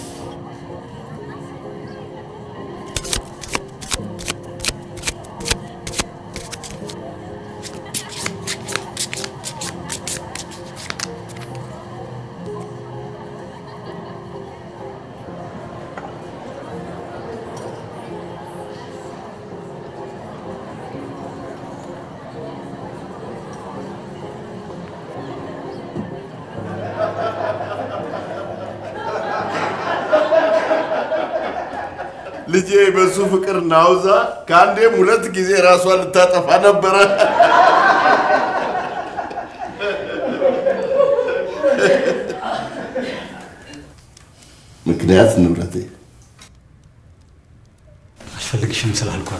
ልጄ በሱ ፍቅር ናውዛ ከአንዴም ሁለት ጊዜ ራሷን ልታጠፋ ነበረ። ምክንያት ንብረቴ አልፈልግሽም ስላልኳት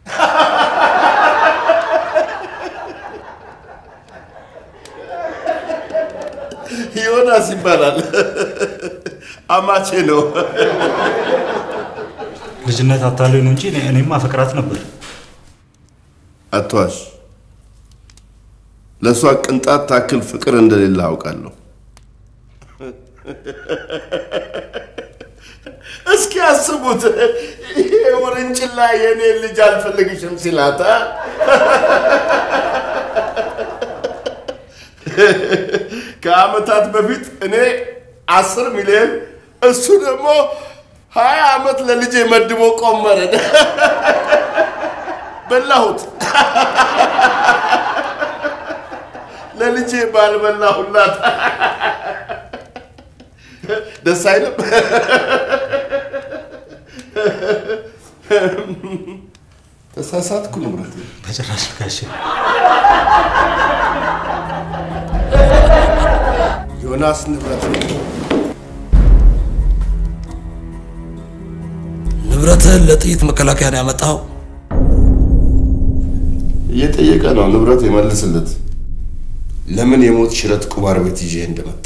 ዮናስ ይባላል። አማቼ ነው። ልጅነት አታለኝ ነው እንጂ እኔ- እኔም አፈቅራት ነበር። አትዋሽ። ለእሷ ቅንጣት ታክል ፍቅር እንደሌለ አውቃለሁ። እስኪ አስቡት፣ ይሄ ውርንጭላ የእኔ ልጅ አልፈልግሽም ሲላታ ከአመታት በፊት እኔ አስር ሚሊዮን እሱ ደግሞ ሀያ ዓመት ለልጄ መድቦ ቆመረ። በላሁት። ለልጄ ባልበላሁላት ደስ አይልም? ተሳሳትኩ ንብረት በጭራሽ ጋሼ። ዮናስ ንብረት ንብረትህን ለጥይት መከላከያ ነው ያመጣኸው? እየጠየቀ ነው። ንብረት የመልስለት ለምን የሞት ሽረት ቁማር ቤት ይዤ እንደመጣ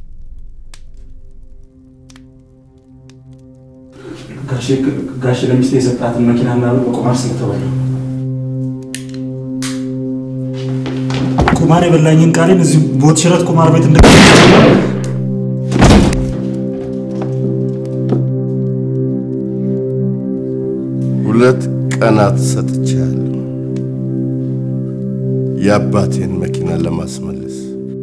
ጋሼ ጋሼ ለሚስቴ የሰጣትን መኪናና ብር በቁማር ስለተበላ ቁማር የበላኝን ቃሌን እዚህ ሞት ሽረት ቁማር ቤት እንደ ሁለት ቀናት ሰጥቻለሁ የአባቴን መኪና ለማስመለስ።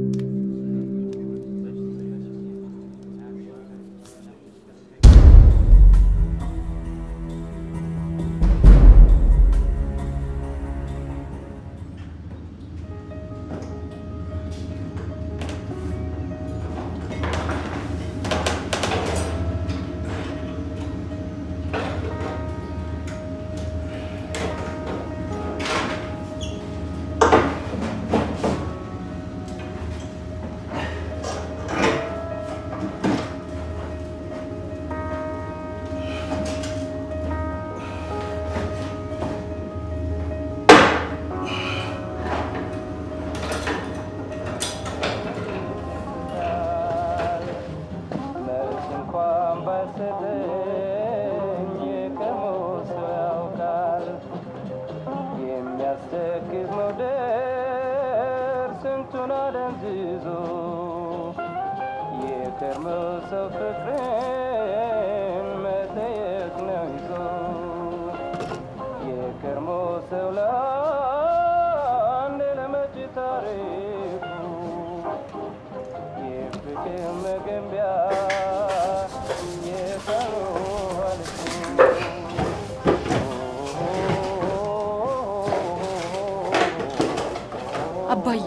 አባዬ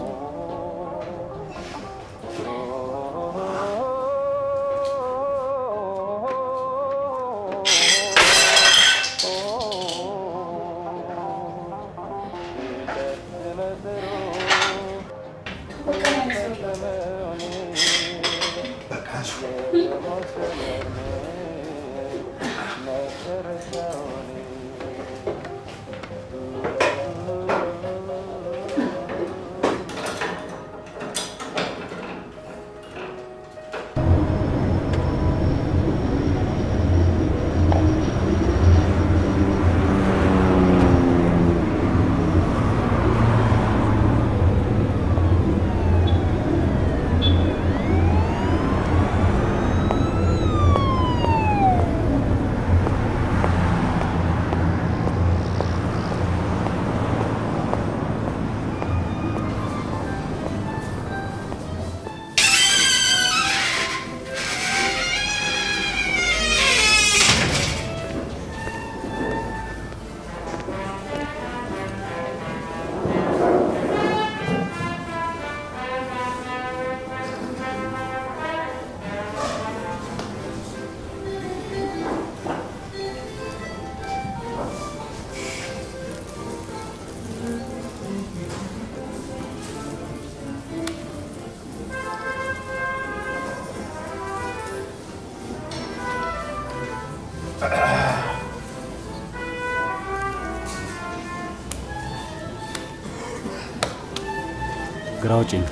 ግራ ውጪኝ።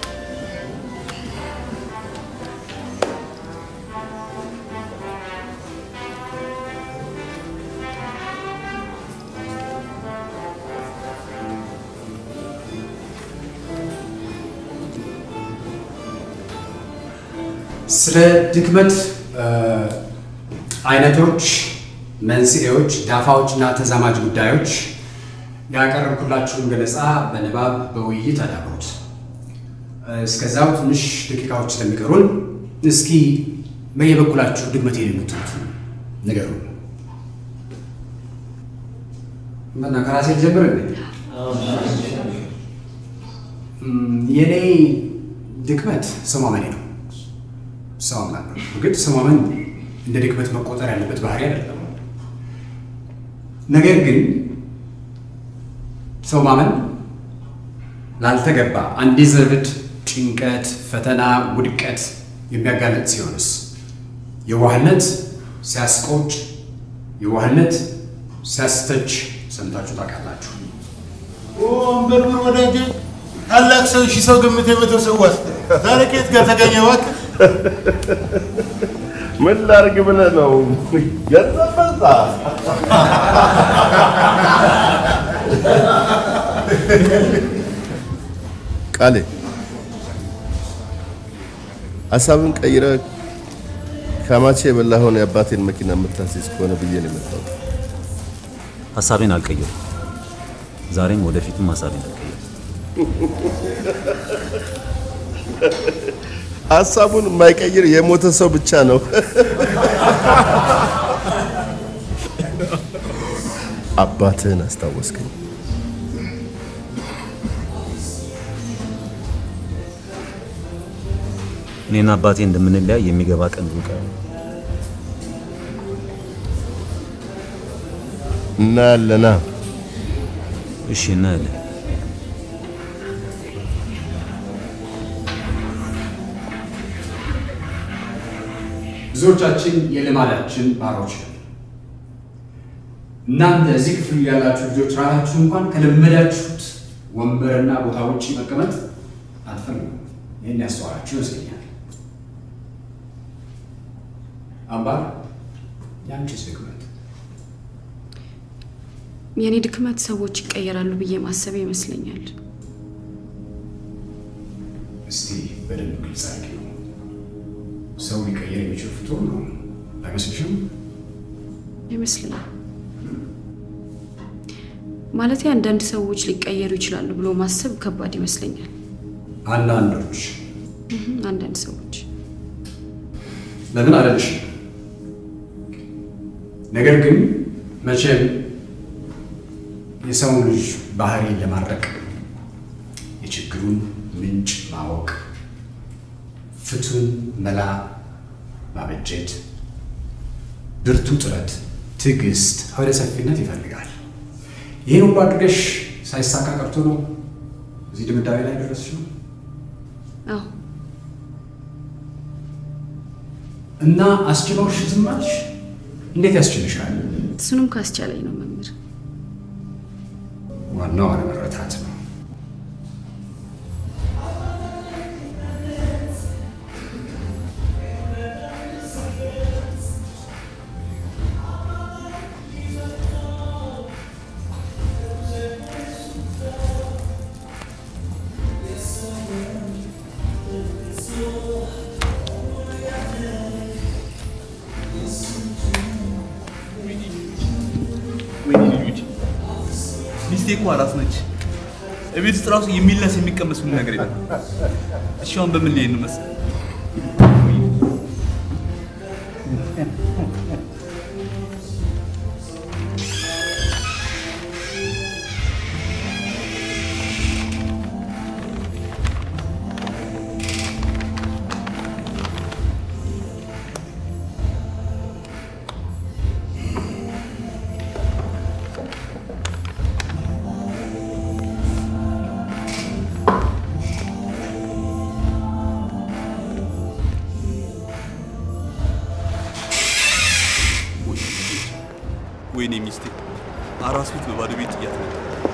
ስለ ድክመት አይነቶች፣ መንስኤዎች፣ ዳፋዎች እና ተዛማጅ ጉዳዮች ያቀረብኩላችሁን ገለጻ በንባብ በውይይት አዳብሩት። እስከዛው ትንሽ ደቂቃዎች ስለሚቀሩን እስኪ በየበኩላችሁ ድክመት የምትሉት ንገሩ። እና ከራሴ ልጀምር እንዴ? የኔ ድክመት ሰው ማመኔ ነው። ሰው አምናለሁ። እርግጥ ሰው ማመን እንደ ድክመት መቆጠር ያለበት ባህሪ አይደለም። ነገር ግን ሰው ማመን ላልተገባ አንዲዘርቭድ ጭንቀት፣ ፈተና፣ ውድቀት የሚያጋለጥ ሲሆንስ? የዋህነት ሲያስቆጭ፣ የዋህነት ሲያስተች ሰምታችሁ ታውቃላችሁ። ወንበርብር ወዳጄ፣ ታላቅ ሰው ሺህ ሰው ግምት የመተው ሰው ዋስ ዛሬ ከየት ጋር ተገኘ? እባክህ ምን ላርግ ብለህ ነው? ገንዘብ በዛ። ቃሌ ሀሳብን ቀይረ ከማቼ የበላኸውን የአባቴን መኪና የምታስይዝ ከሆነ ብዬ ነው የመጣሁት። ሀሳቤን አልቀየርም። ዛሬም ወደፊትም ሀሳቤን አልቀየርም። ሀሳቡን የማይቀይር የሞተ ሰው ብቻ ነው። አባትህን አስታወስከኝ። እኔና አባቴ እንደምንለያይ የሚገባ ቀን ሩቅ አይሆንም። እናያለና እሺ እናያለን። ብዙዎቻችን የልማዳችን ባሮች ነን። እናንተ እዚህ ክፍል ያላችሁ ልጆች ራሳችሁ እንኳን ከለመዳችሁት ወንበርና ቦታ ውጭ መቀመጥ አትፈልጉም። ይህን ያስተዋላችሁ ይመስለኛል። አምባር የአንቺስ ድክመት? የኔ ድክመት ሰዎች ይቀየራሉ ብዬ ማሰብ ይመስለኛል። እስቲ በደንብ ግልጽ አድርጊ ነው። ሰው ሊቀየር የሚችል ፍጡር ነው አይመስልሽም? ይመስለኛል ማለት አንዳንድ ሰዎች ሊቀየሩ ይችላሉ ብሎ ማሰብ ከባድ ይመስለኛል። አንዳንዶች እህ፣ አንዳንድ ሰዎች ለምን አለልሽም? ነገር ግን መቼም የሰውን ልጅ ባህሪ ለማድረቅ የችግሩን ምንጭ ማወቅ፣ ፍቱን መላ ማበጀት፣ ብርቱ ጥረት፣ ትዕግስት፣ አውደ ሰፊነት ይፈልጋል። ይህን ሁሉ አድርገሽ ሳይሳካ ቀርቶ ነው እዚህ ድምዳሜ ላይ ደረስሽ ነው አዎ እና አስችለውሽ ዝም አልሽ? እንዴት ያስችልሻል? እሱንም ካስቻለኝ ነው መምህር። ዋናው አለመረታት ነው። ወይኔ ልጆች ሚስቴ እኮ አራስ ነች። እቤት ውስጥ ራሱ የሚለስ የሚቀመስ ምን ነገር የለም። እሺ አሁን በምን ልሄድ ነው መሰለህ? ወይኔ ሚስቴ አራስ ቤት በባዶ ቤት ጥያት ነበር።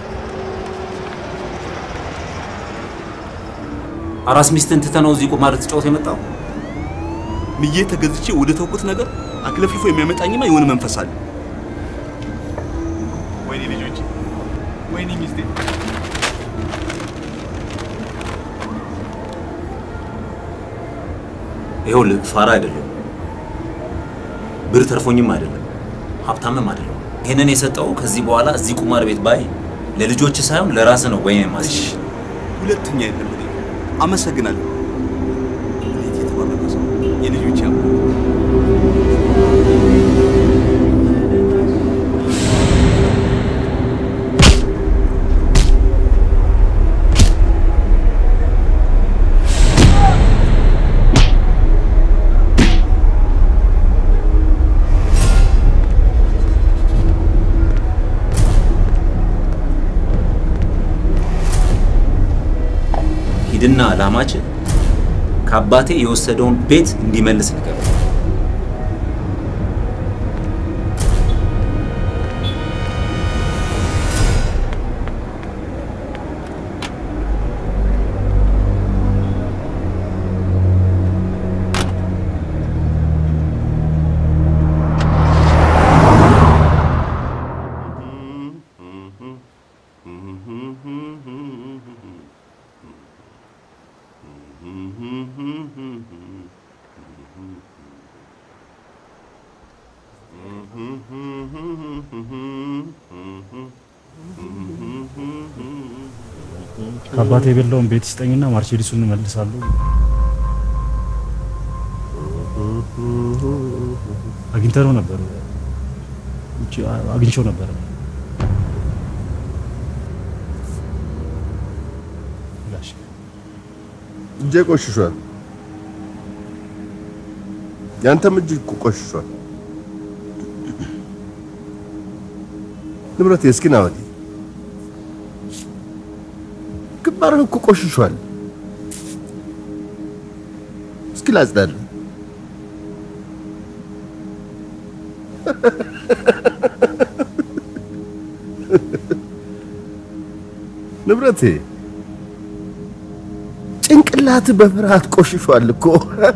አራስ ሚስትን ትተህ ነው እዚህ ቁማር ትጫወት የመጣው? ምዬ ተገዝቼ ወደ ተውኩት ነገር አክለፍልፎ የሚያመጣኝማ የሆነ መንፈስ አለ። ወይኔ ልጆቼ፣ ወይኔ ሚስቴ። ይኸውልህ ፋራ አይደለም፣ ብር ተርፎኝም አይደለም፣ ሀብታምም አይደለም። ይህንን የሰጠው ከዚህ በኋላ እዚህ ቁማር ቤት ባይ ለልጆች ሳይሆን ለራስ ነው ወይ ማስ እሺ፣ ሁለተኛ የለም። እኔ አመሰግናለሁ። እንዴት የተባረከ ሰው የልጆቼ አምላክ። ሂድና ላማችን ከአባቴ የወሰደውን ቤት እንዲመልስ ንገረው። ከአባቴ የበላውን ቤት ይስጠኝና ማርቼዲሱን እመልሳለሁ። አግኝተነው ነበር፣ ውጪ አግኝቼው ነበር። ጋሽ እጄ ቆሽሿል። ያንተም እጅ እኮ ቆሽሿል። ንብረቴ እስኪ ና ወዲህ። ግንባርህ እኮ ቆሽሿል። እስኪ ላጽዳልህ። ንብረቴ ጭንቅላት በፍርሃት ቆሽሿል እኮ።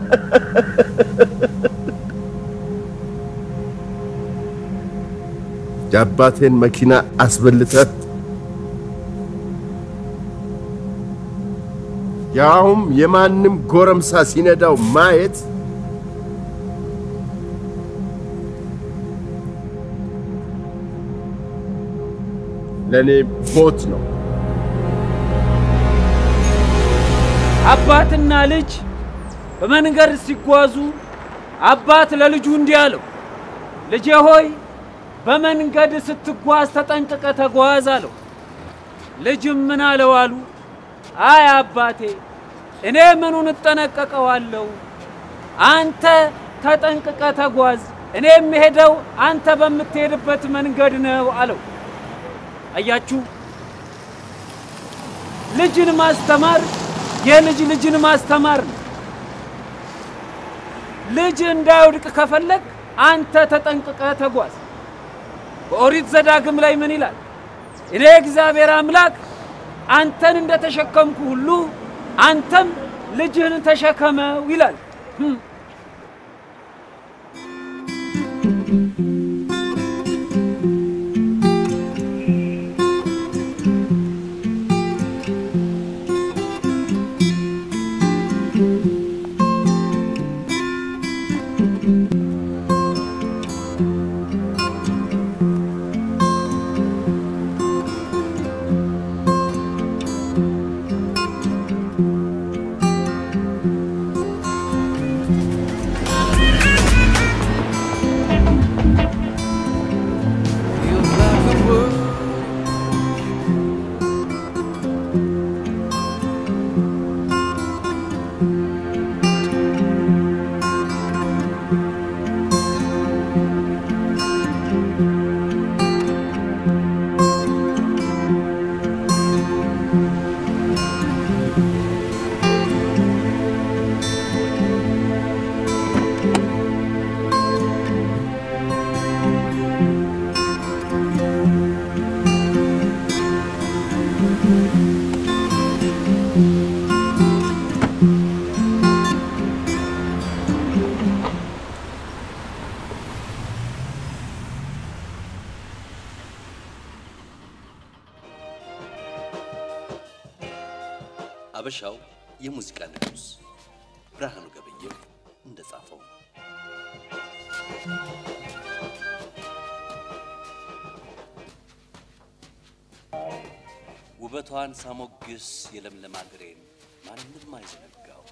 የአባቴን መኪና አስበልተህ ያውም የማንም ጎረምሳ ሲነዳው ማየት ለእኔ ሞት ነው። አባትና ልጅ በመንገድ ሲጓዙ አባት ለልጁ እንዲህ አለው፣ ልጄ ሆይ በመንገድ ስትጓዝ ተጠንቅቀ ተጓዝ አለው። ልጅም ምን አለው አሉ፣ አይ አባቴ እኔ ምኑን እጠነቀቀዋለሁ? አንተ ተጠንቅቀ ተጓዝ፣ እኔ የምሄደው አንተ በምትሄድበት መንገድ ነው አለው። አያችሁ፣ ልጅን ማስተማር የልጅ ልጅን ማስተማር ነው። ልጅ እንዳይወድቅ ከፈለግ አንተ ተጠንቅቀ ተጓዝ። በኦሪት ዘዳግም ላይ ምን ይላል? እኔ እግዚአብሔር አምላክ አንተን እንደተሸከምኩ ሁሉ አንተም ልጅህን ተሸከመው ይላል። ህም። ሀበሻው የሙዚቃ ንጉሥ ብርሃኑ ገበየሁ እንደጻፈው ውበቷን ሳሞግስ የለምለም አገሬን ማንም አይዘነጋው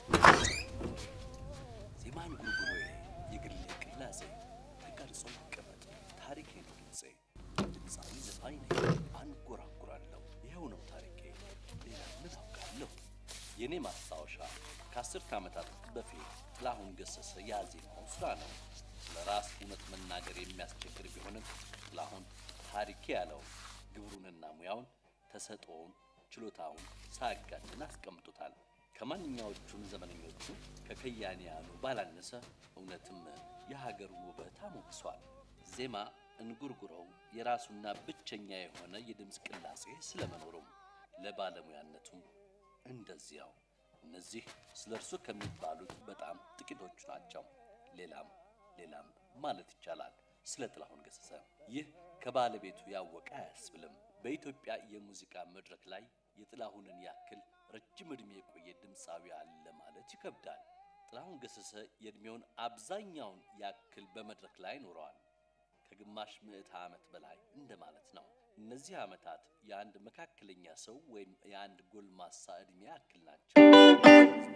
ዜማን ጉርጉሮዬ የግሌ ቅላጼ ተቀርጾ ይቀመጥ ታሪኬ ነው ድምፄ ድምፃዊ ዘፋኝ ነኝ አንጎራጉራለሁ ይኸው ነው ታሪኬ ሌላ ምን አውቃለሁ የእኔ ማስታወሻ ከአስርተ ዓመታት በፊት ጥላሁን ገሰሰ ያዜማው ስራ ነው ስለ ራስ እውነት መናገር የሚያስቸግር ቢሆንም ጥላሁን ታሪኬ ያለው ግብሩንና ሙያውን ተሰጥኦውን ችሎታውን ሳያጋንን አስቀምጦታል። ከማንኛዎቹም ዘመነኞቹ ከከያንያኑ ባላነሰ እውነትም የሀገሩን ውበት አሞግሷል። ዜማ እንጉርጉሮው የራሱና ብቸኛ የሆነ የድምፅ ቅላጼ ስለመኖሩም ለባለሙያነቱም እንደዚያው። እነዚህ ስለ እርሱ ከሚባሉት በጣም ጥቂቶቹ ናቸው። ሌላም ሌላም ማለት ይቻላል ስለ ጥላሁን ገሰሰ። ይህ ከባለቤቱ ያወቀ አያስብልም። በኢትዮጵያ የሙዚቃ መድረክ ላይ የጥላሁንን ያክል ረጅም ዕድሜ የቆየ ድምፃዊ አለ ማለት ይከብዳል። ጥላሁን ገሰሰ የዕድሜውን አብዛኛውን ያክል በመድረክ ላይ ኖረዋል። ከግማሽ ምዕተ ዓመት በላይ እንደማለት ነው። እነዚህ ዓመታት የአንድ መካከለኛ ሰው ወይም የአንድ ጎልማሳ ዕድሜ ያክል ናቸው።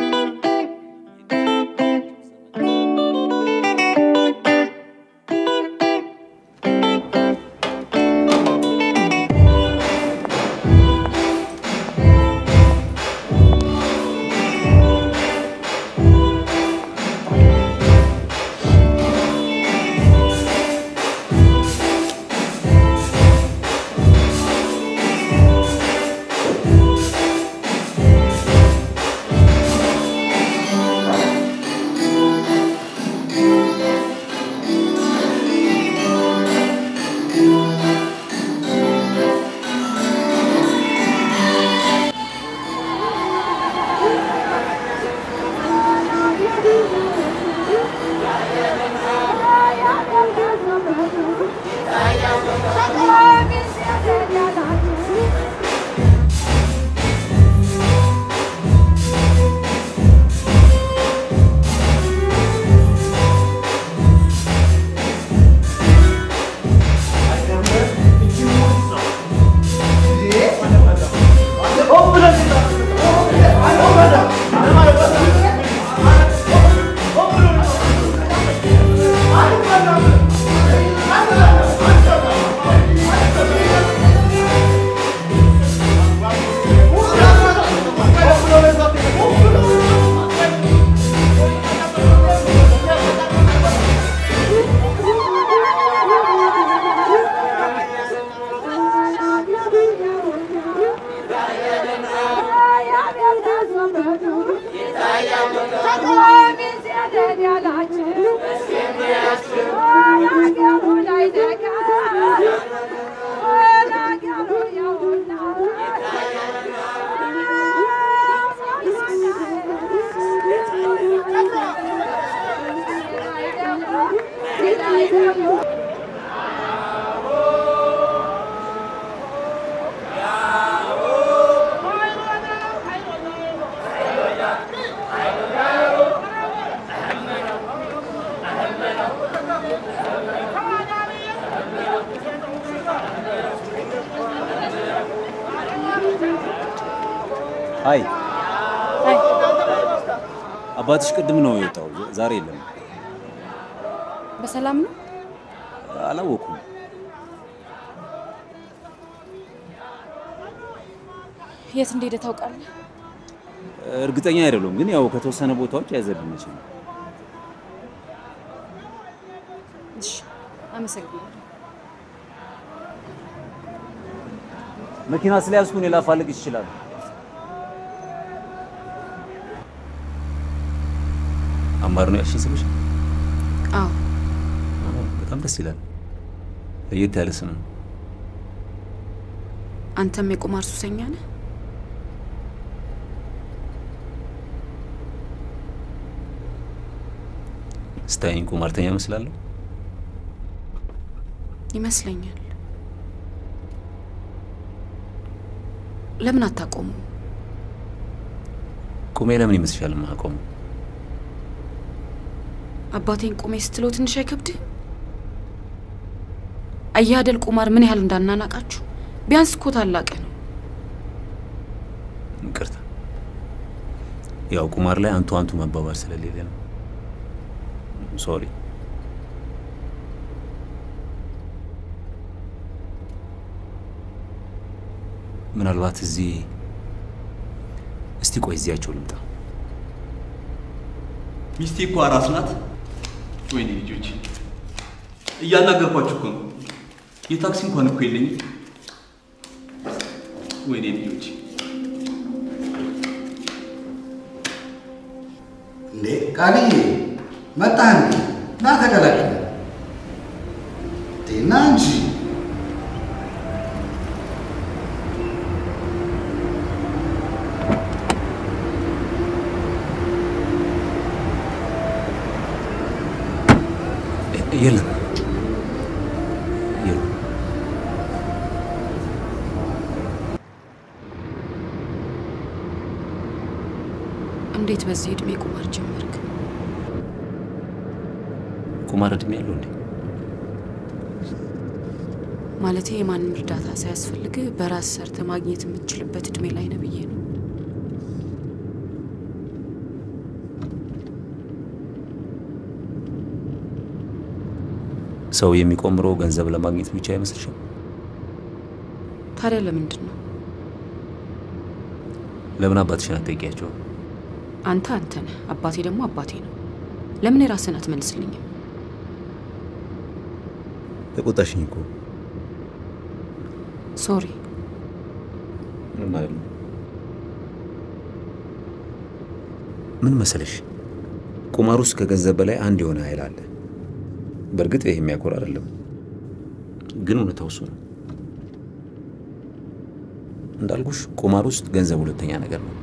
አይ አባትሽ ቅድም ነው የወጣው፣ ዛሬ የለም። በሰላም ነው? አላወኩም። የት እንደሄደ ታውቃለህ? እርግጠኛ አይደለሁም፣ ግን ያው ከተወሰነ ቦታዎች ያዘብኝ ይችላል። እሺ፣ አመሰግናለሁ። መኪና ስለያዝኩ እኔ ላፋልግ ይችላል። አማር ነው ያልሽኝ ስምሽ? አዎ፣ በጣም ደስ ይላል። ለየት ያለ ስም ነው። አንተም የቁማር ሱሰኛ ነህ? ስታይኝ ቁማርተኛ እመስላለሁ? ይመስለኛል። ለምን አታቆሙ? ቁሜ ለምን ይመስልሻል የማቆመው? አባቴን ቁሜ ስትለው ትንሽ አይከብድህ? አየህ አይደል ቁማር ምን ያህል እንዳናናቃችሁ። ቢያንስ እኮ ታላቅህ ነው። ይቅርታ፣ ያው ቁማር ላይ አንቱ አንቱ መባባል ስለሌለ ነው። ሶሪ። ምናልባት እዚህ እስቲ ቆይ እዚያቸው ልምጣ። ሚስቴ እኮ አራስ ናት። ወይኔ ልጆች እያናገርኳችሁ እኮ ነው። የታክሲ እንኳን እኮ የለኝም። ወይኔ ልጆች እንዴ ቃልዬ መጣህ እንዴ? ና ተቀላቀል። ና እንጂ የለም የለም። እንዴት በዚህ እድሜ ቁማር ጀመርክ? ቁማር እድሜ ያለው እንዴ? ማለቴ የማንም እርዳታ ሳያስፈልግ በራስ ሰርተ ማግኘት የምትችልበት እድሜ ላይ ነው ብዬ ነው። ሰው የሚቆምረው ገንዘብ ለማግኘት ብቻ አይመስልሽም? ታዲያ ለምንድን ነው ለምን አባትሽን አትጠይቂያቸው? አንተ አንተ ነህ፣ አባቴ ደግሞ አባቴ ነው። ለምን የራስህን አትመልስልኝም? ተቆጣሽኝ እኮ ሶሪ። ምን ማለት ነው? ምን መሰለሽ፣ ቁማር ውስጥ ከገንዘብ በላይ አንድ የሆነ ኃይል አለ። በእርግጥ ይህ የሚያኮራ አይደለም፣ ግን እውነታው እሱ ነው። እንዳልኩሽ ቁማር ውስጥ ገንዘብ ሁለተኛ ነገር ነው።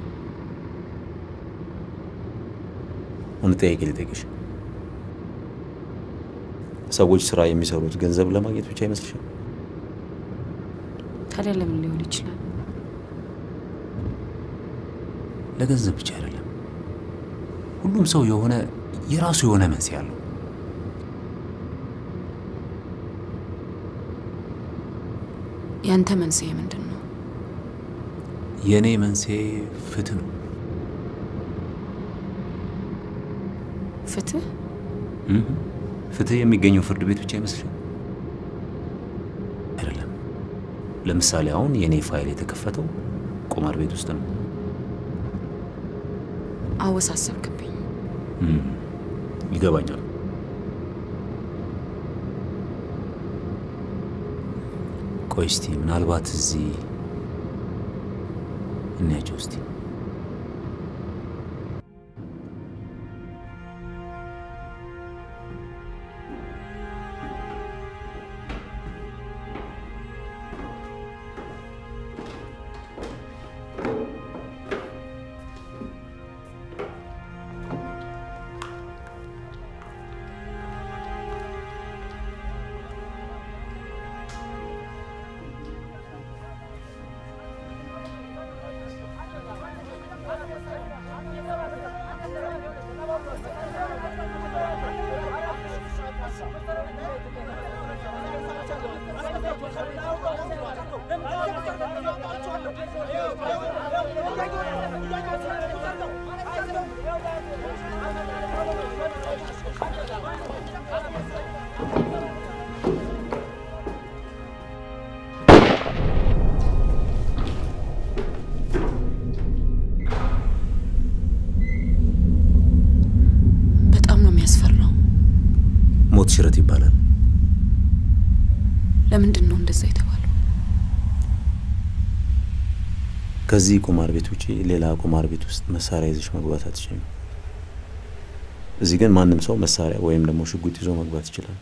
እውነት ጥያቄ ልጠይቅሽ፣ ሰዎች ስራ የሚሰሩት ገንዘብ ለማግኘት ብቻ አይመስልሽም? ታዲያ ለምን ሊሆን ይችላል? ለገንዘብ ብቻ አይደለም። ሁሉም ሰው የሆነ የራሱ የሆነ መንስኤ አለው። ያንተ መንስኤ ምንድን ነው? የእኔ መንስኤ ፍትህ ነው። ፍትህ? እህ፣ ፍትህ የሚገኘው ፍርድ ቤት ብቻ አይመስልም? አይደለም። ለምሳሌ አሁን የእኔ ፋይል የተከፈተው ቁማር ቤት ውስጥ ነው። አወሳሰብክብኝ። እም፣ ይገባኛል። ቆይ እስቲ ምናልባት እዚህ እንያቸው እስቲ። በጣም ነው የሚያስፈራው። ሞት ሽረት ይባላል። ለምንድን ነው እንደዛ የተባለው? ከዚህ ቁማር ቤት ውጪ ሌላ ቁማር ቤት ውስጥ መሳሪያ ይዘሽ መግባት አትችልም። እዚህ ግን ማንም ሰው መሳሪያ ወይም ደግሞ ሽጉጥ ይዞ መግባት ይችላል።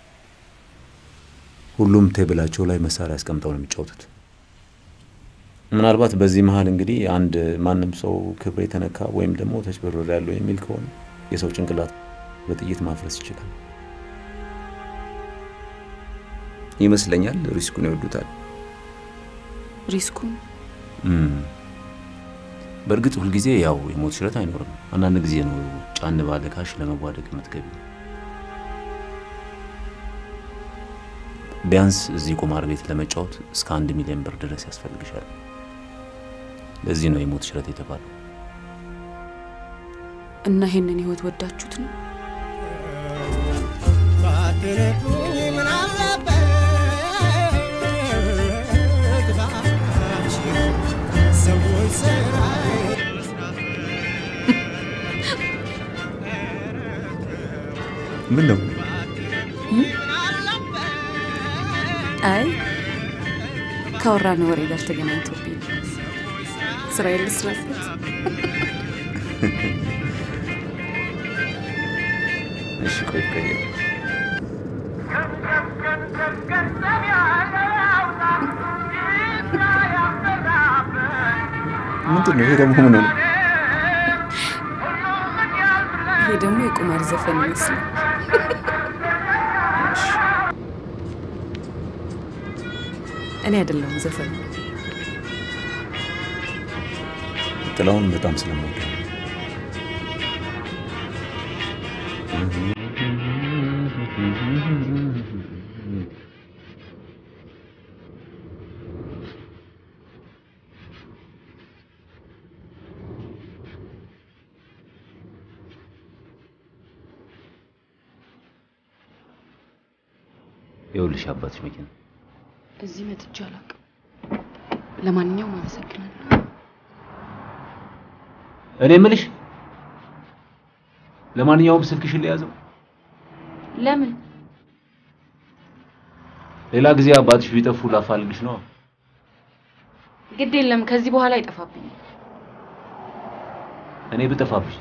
ሁሉም ቴብላቸው ላይ መሳሪያ አስቀምጠው ነው የሚጫወቱት። ምናልባት በዚህ መሀል እንግዲህ አንድ ማንም ሰው ክብር የተነካ ወይም ደግሞ ተጭበርብሬ ያለው የሚል ከሆነ የሰው ጭንቅላት በጥይት ማፍረስ ይችላል ይመስለኛል። ሪስኩን ይወዱታል። ሪስኩን እም፣ በእርግጥ ሁልጊዜ ያው የሞት ሽረት አይኖርም። አንዳንድ ጊዜ ነው ጫን ባለ ካሽ ለመዋደቅ የምትገቢ። ቢያንስ እዚህ ቁማር ቤት ለመጫወት እስከ አንድ ሚሊዮን ብር ድረስ ያስፈልግሻል። ለዚህ ነው የሞት ሽረት የተባለው። እና ይሄንን ህይወት ወዳችሁት ነው? ምን ነው አይ ካወራን ወሬ ጋር ተገናኝቶብኝ ነው። ስራዬን ልስራበት። እሺ ቆይ ቆይ ምንድን ነው ይሄ ደግሞ ምን ነው? ይሄ ደግሞ የቁማር ዘፈን ይመስላል። እኔ አይደለሁም ዘፈኑ። ጥላውን በጣም ስለምወደው ይኸውልሽ አባትሽ መኪና እዚህ መጥቼ አላውቅም። ለማንኛውም አመሰግናለሁ። እኔ የምልሽ ለማንኛውም ስልክሽን ለያዘው ለምን? ሌላ ጊዜ አባትሽ ቢጠፉ ላፋልግሽ ነው። ግድ የለም ከዚህ በኋላ አይጠፋብኝም። እኔ ብጠፋብሽ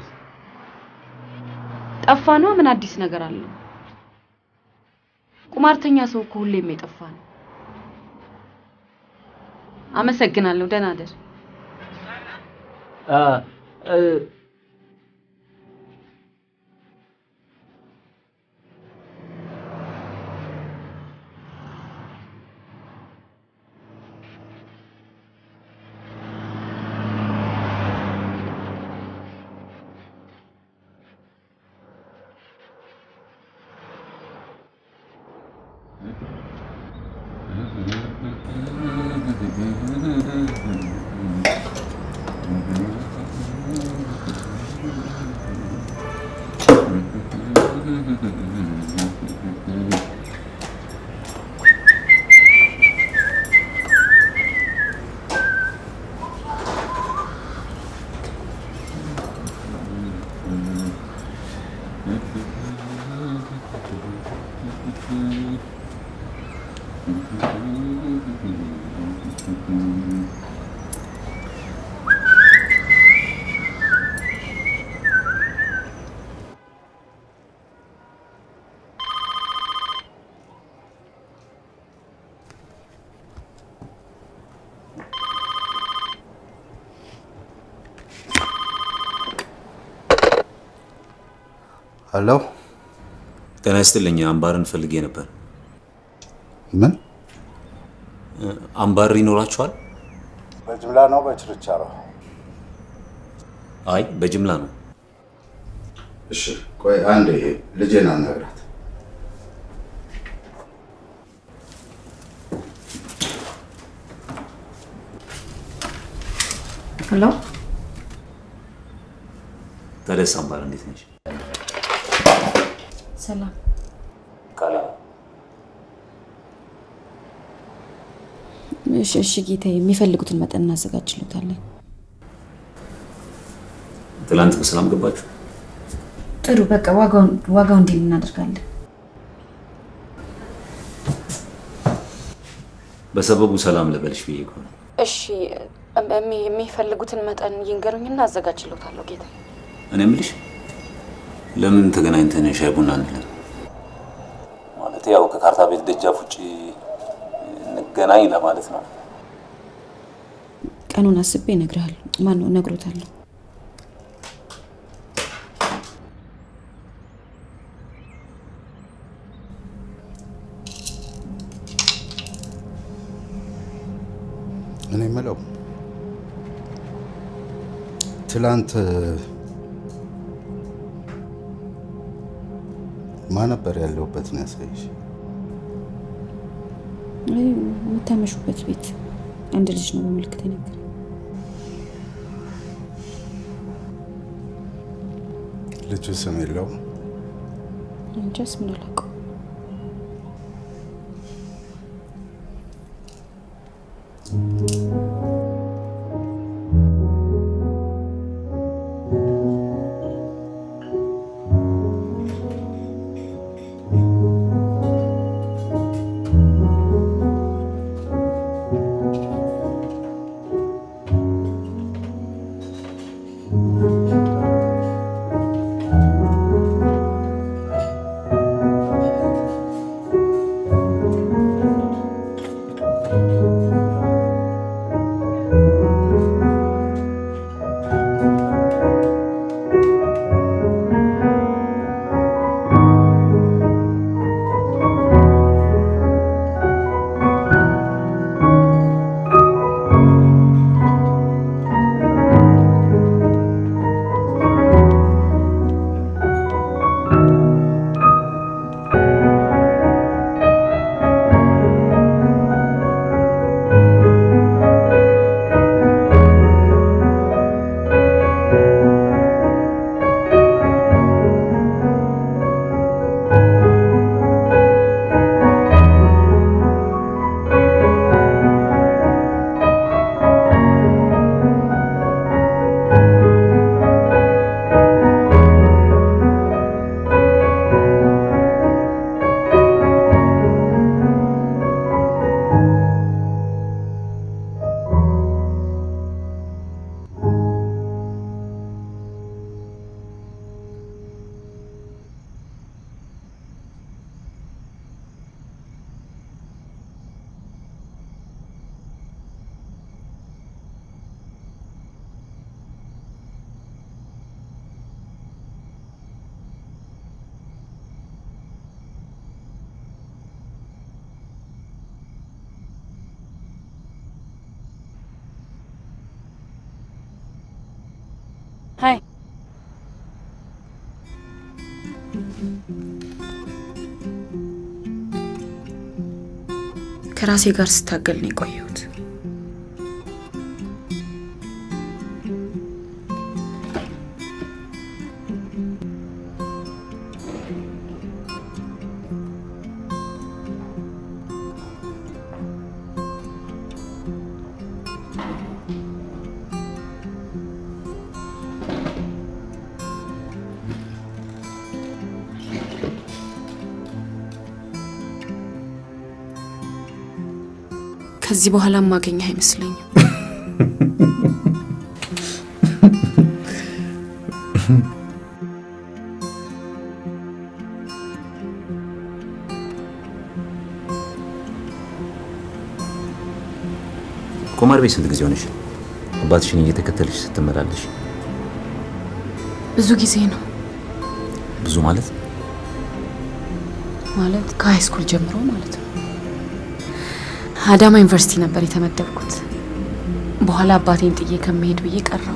ጠፋ ነው ምን አዲስ ነገር አለው? ቁማርተኛ ሰው እኮ ሁሌም የጠፋ ነው። አመሰግናለሁ። ደህና ደር። አ እ ሄሎ፣ ጤና ይስጥልኝ። አምባርን ፈልጌ ነበር። ምን አምባር ይኖራችኋል? በጅምላ ነው በችርቻሮ? አይ በጅምላ ነው። እሺ፣ ቆይ አንዴ ልጄን አናግራት። ሄሎ፣ ታዲያስ አምባር እንዴት ነች? ሰላም። ቃላ እሺ፣ እሺ ጌታዬ፣ የሚፈልጉትን መጠን እናዘጋጅሎታለን። ትላንት በሰላም ገባችሁ? ጥሩ፣ በቃ ዋጋውን ዋጋው እንዲል እናደርጋለን። በሰበቡ ሰላም ልበልሽ ብዬ እኮ ነው። እሺ፣ የሚፈልጉትን መጠን ይንገሩኝና አዘጋጅሎታለሁ ጌታ። እኔ የምልሽ ለምን ተገናኝተን ሻይ ቡና አንልም? ማለት ያው ከካርታ ቤት ደጃፍ ውጭ እንገናኝ ለማለት ነው። ቀኑን አስቤ እነግርሃለሁ። ማን ነው እነግሮታለሁ። እኔ የምለው ትላንት ማ ነበር ያለሁበት ነው ያሳይሽ? አይ የምታመሹበት ቤት አንድ ልጅ ነው በምልክት የነገረኝ። ልጁ ስም የለውም? እንጃ ስሙን አላውቀውም። ሀይ ከራሴ ጋር ስታገል ነው የቆየሁት። ከዚህ በኋላ ማገኘህ አይመስለኝም። ቁማር ቤት ስንት ጊዜ ሆነሽ? አባትሽን እየተከተልሽ ስትመላለሽ? ብዙ ጊዜ ነው ብዙ ማለት ማለት ከሃይ ስኩል ጀምሮ ማለት ነው። አዳማ ዩኒቨርሲቲ ነበር የተመደብኩት። በኋላ አባቴን ጥዬ ከመሄድ ብዬ ቀረው።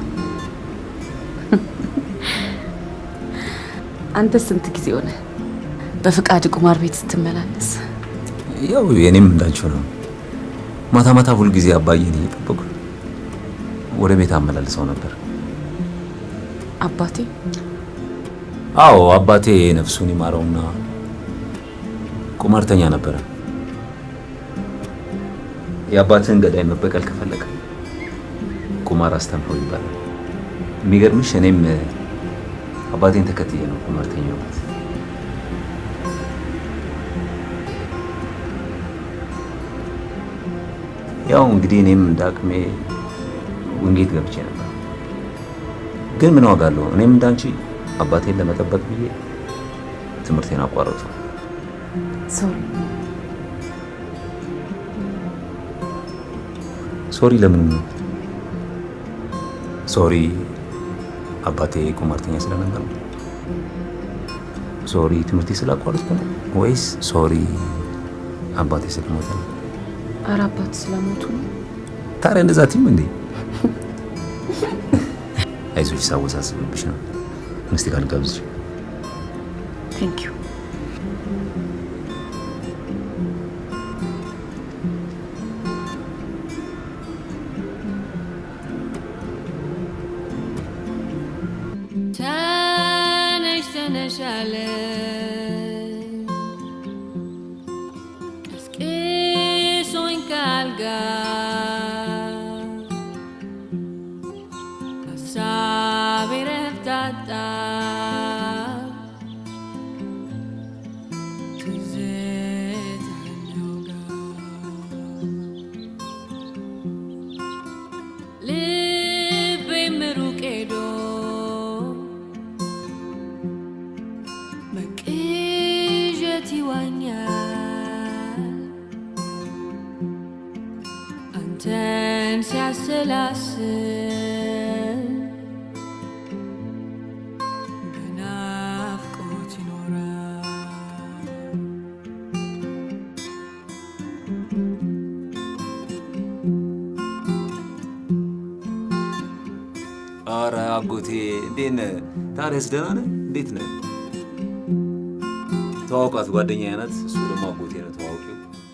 አንተ ስንት ጊዜ ሆነ በፍቃድ ቁማር ቤት ስትመላለስ? ያው የኔም እንዳንቺው ነው። ማታ ማታ ሁል ጊዜ አባዬን እየጠበቁ ወደ ቤት አመላልሰው ነበር። አባቴ አዎ አባቴ ነፍሱን ይማረውና ቁማርተኛ ነበረ። የአባትህን ገዳይ መበቀል ከፈለገ ቁማር አስተምረው ይባላል። የሚገርምሽ እኔም አባቴን ተከትዬ ነው ቁማርተኛ የሆንኩት። ያው እንግዲህ እኔም እንደ አቅሜ ውንጌት ገብቼ ነበር። ግን ምን ዋጋ አለው? እኔም እንዳንቺ አባቴን ለመጠበቅ ብዬ ትምህርቴን አቋረጡ። ሶሪ ሶሪ ለምን? ሶሪ አባቴ ቁማርተኛ ስለነበር ነው? ሶሪ ትምህርቴ ስላቋረጥኩ ነው ወይስ ሶሪ አባቴ ስለሞተ ነው? ኧረ አባት ስለሞቱ ነው። ታዲያ እንደዛ ቲም እንዴ? አይዞሽ፣ ሳወሳስብብሽ ነው። ምስቲ ካልጋብዝሽ ቴንክ ዩ። ተነሽ ተነሽ አለ ቀስቅሶኝ ካልጋ ሀሳቤ ረፍት አጣ ትዝታኛው ጋር ልቤም ሩቅ ሄዶ በቅዠት ይዋኛል አንተን ሲያሰላስል በናፍቆት ይኖራል። አረ አጎቴ እንዴት ነህ? ታዲያስ ደህና ነህ? እንዴት ነህ? ተዋውቃት፣ ጓደኛዬ ናት። እሱ ደግሞ አጎቴ ነው። ተዋውቂው።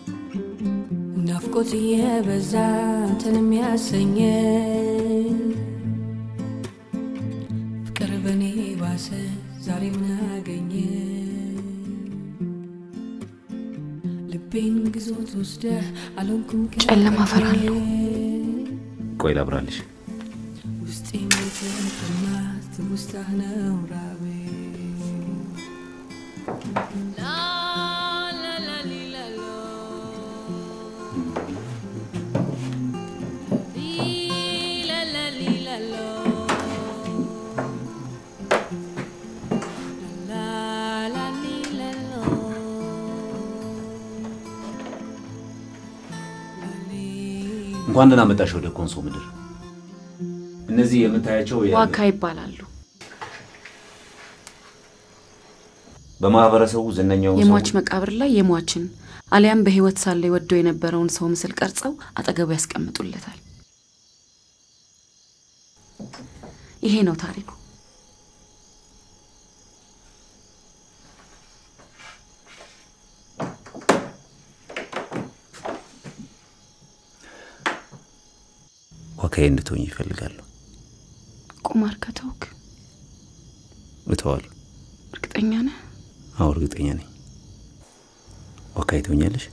ናፍቆት የበዛ አንተን የሚያሰኘ ፍቅር በኔ ባሰ ዛሬ ምን አገኘ ልቤን ግዞት ወስደ አልሆንኩም ጨለማ እፈራለሁ። ቆይ ላብራልሽ። ውስጤ የተጠማ ትውስታህ ነው ራቤ ላ ላ ላ ሊ ላ ሎ ሊ ላ ላ ሊ ላ ሎ ላ ላ ሊ ላ ሎ እንኳን ደህና መጣሽ ወደ ኮንሶ ምድር። እነዚህ የምታያቸው የ- ዋካ ይባላሉ። በማህበረሰቡ ዝነኛው ሰው የሟች መቃብር ላይ የሟችን አሊያም በህይወት ሳለ ወደው የነበረውን ሰው ምስል ቀርጸው አጠገቡ ያስቀምጡለታል። ይሄ ነው ታሪኩ። ዋካዬ እንድትሆኝ ይፈልጋሉ። ቁማር ከተውክ እተዋለሁ። እርግጠኛ ነህ? አዎ እርግጠኛ ነኝ። ዋካዬ ትሆኛለሽ?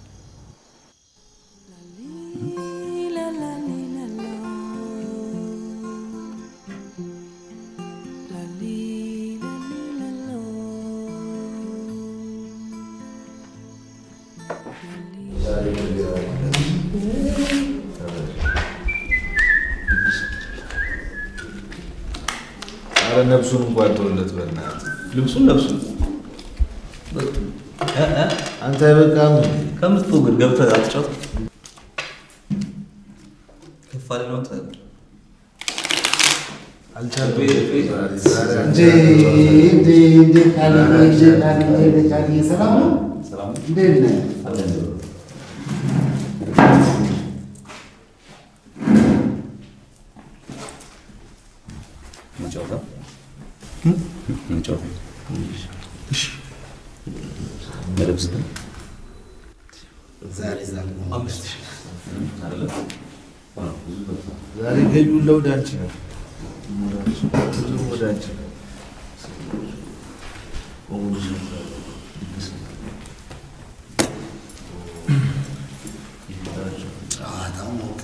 አረ ነብሱን እንኳን ተወለት በእናትህ ልብሱን ለብሱ። አንተ አይበቃም ከምትፎግር ገብተህ አትጫወት። ከፍ አለ ነው አንተ እንጫወታ እንጫወታ። በልብስ ግን ዛሬ ገቢውን ለወደ አንቺ ነው። ሁሉም ወደ አንቺ ነው። ጨዋታው ሞቀ።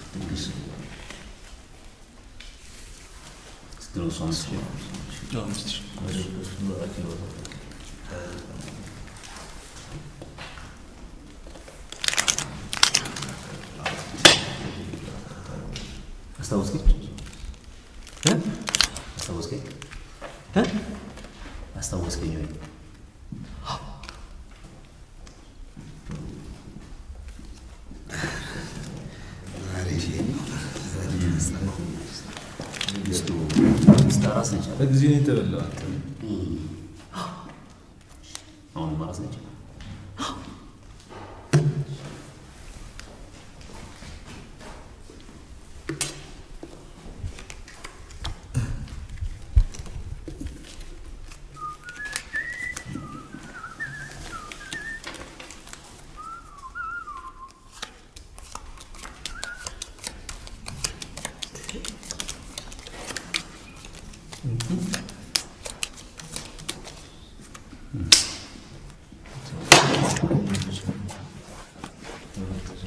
አስታወስከኝ? እ? አስታወስከኝ? እ? አስታወስከኝ ወይ? በጊዜ ነው የተበላው አንተ። አሁን ማራስ ነች።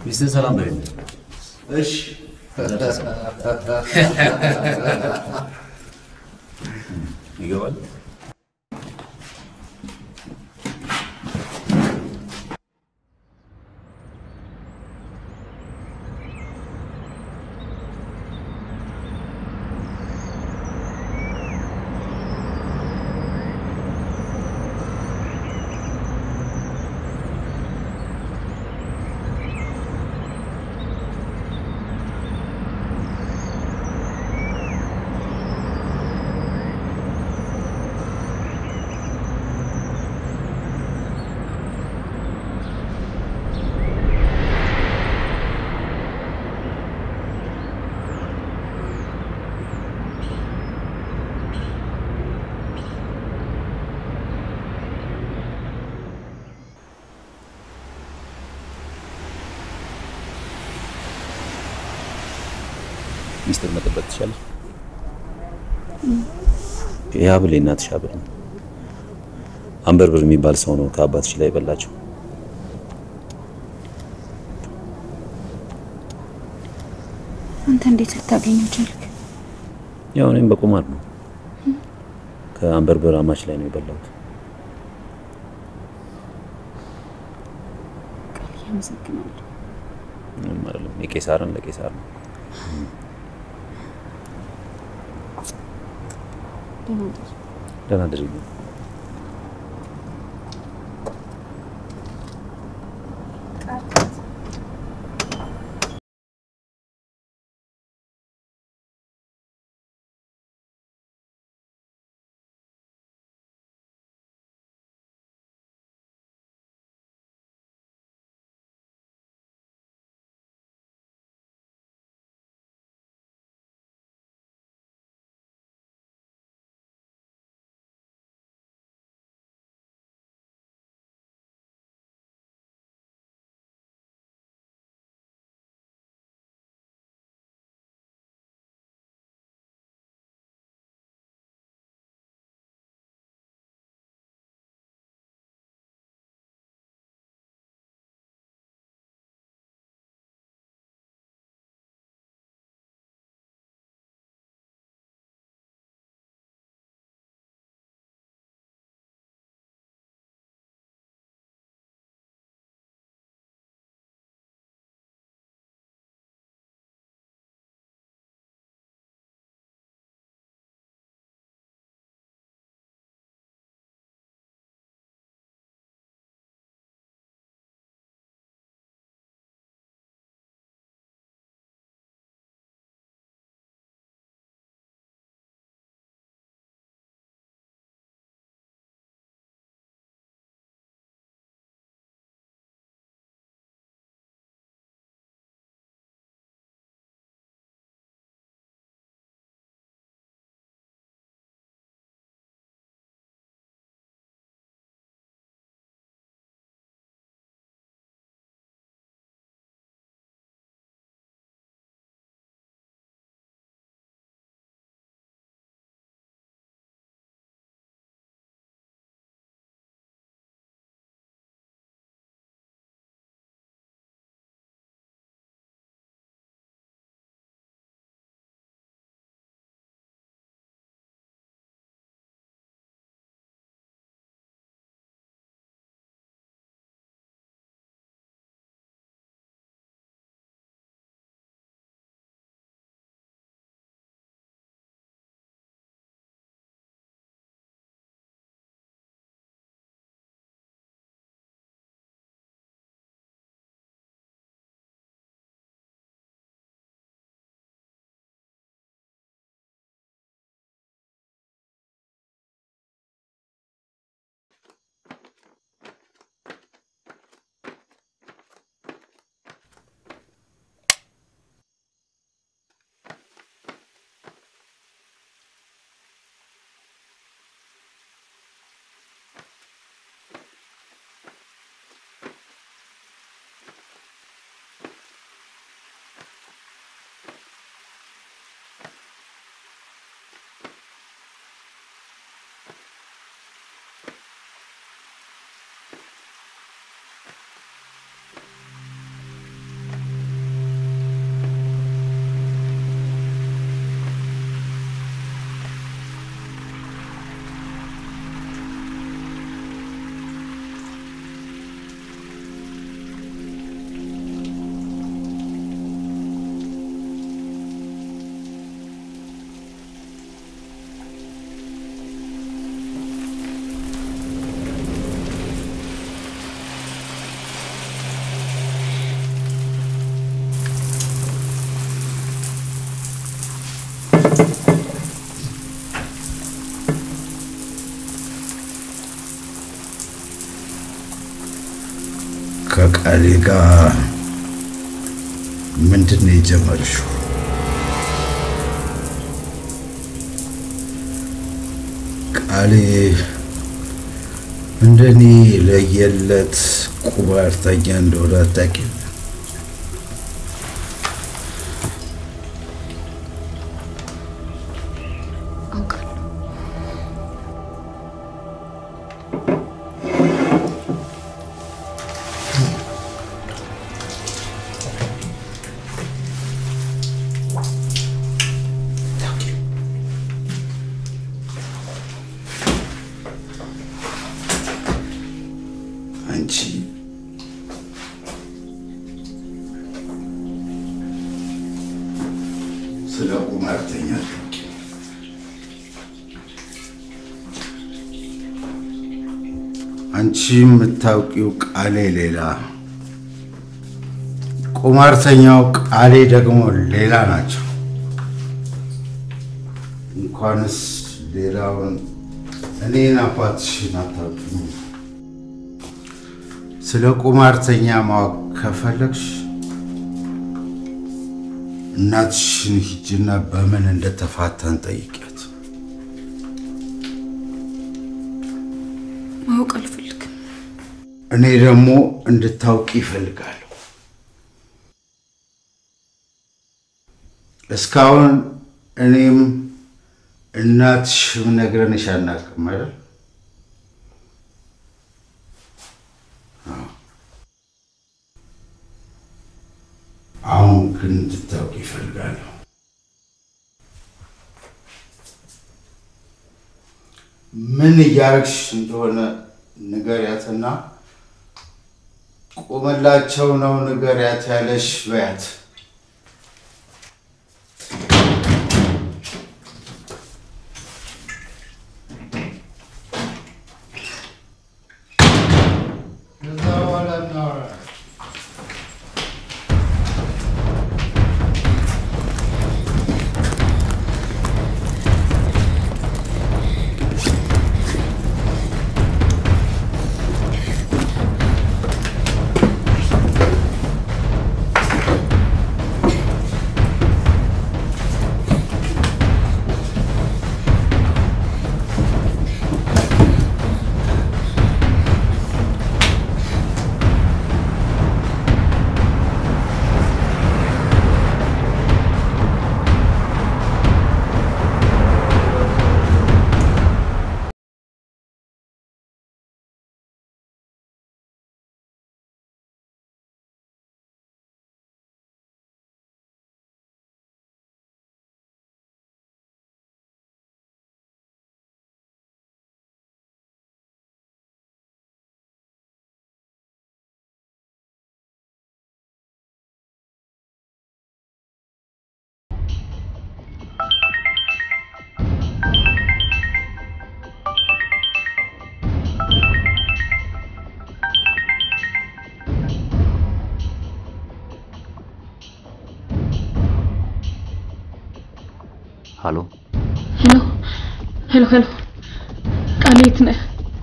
ሚስትህን ሰላም በይልኝ። እሺ ይገባል። ሚስጥር መጠበቅ ትችላለህ? ይህ ሀብል የእናትሽ ሀብል ነው። አንበርብር የሚባል ሰው ነው ከአባትሽ ላይ የበላቸው። አንተ እንዴት ልታገኘው ቻልክ? ያው እኔም በቁማር ነው ከአንበርብር አማች ላይ ነው የበላሁት። ቃል አመሰግናለሁ። ምንም አይደለም። የቄሳርን ለቄሳር ነው። ደህና እደር። ደህና አድርጊ። ከቃሌ ጋር ምንድን ነው የጀመርሽው? ቃሌ እንደኔ ለየለት ቁማርተኛ እንደሆነ አታውቂም? አንቺ ስለ ቁማርተኛ አታውቂም። አንቺ የምታውቂው ቃሌ ሌላ፣ ቁማርተኛው ቃሌ ደግሞ ሌላ ናቸው። እንኳንስ ሌላውን እኔን አባትሽን አታውቂም። ስለ ቁማርተኛ ማወቅ ከፈለግሽ እናትሽን ሂጂና በምን እንደተፋታን ጠይቂያት። ማወቅ አልፈልግም። እኔ ደግሞ እንድታውቂ ይፈልጋለሁ። እስካሁን እኔም እናትሽም ነግረንሽ አናውቅም አይደል? አሁን ግን እንድታውቂ ይፈልጋለሁ። ምን እያረግሽ እንደሆነ ንገሪያትና ቁምላቸው ነው ንገሪያት ያለሽ በያት። ከዛ በኋላ እናወራለን። ሀሎ ሄሎ ሄሎ ሄሎ፣ ቃል የት ነህ?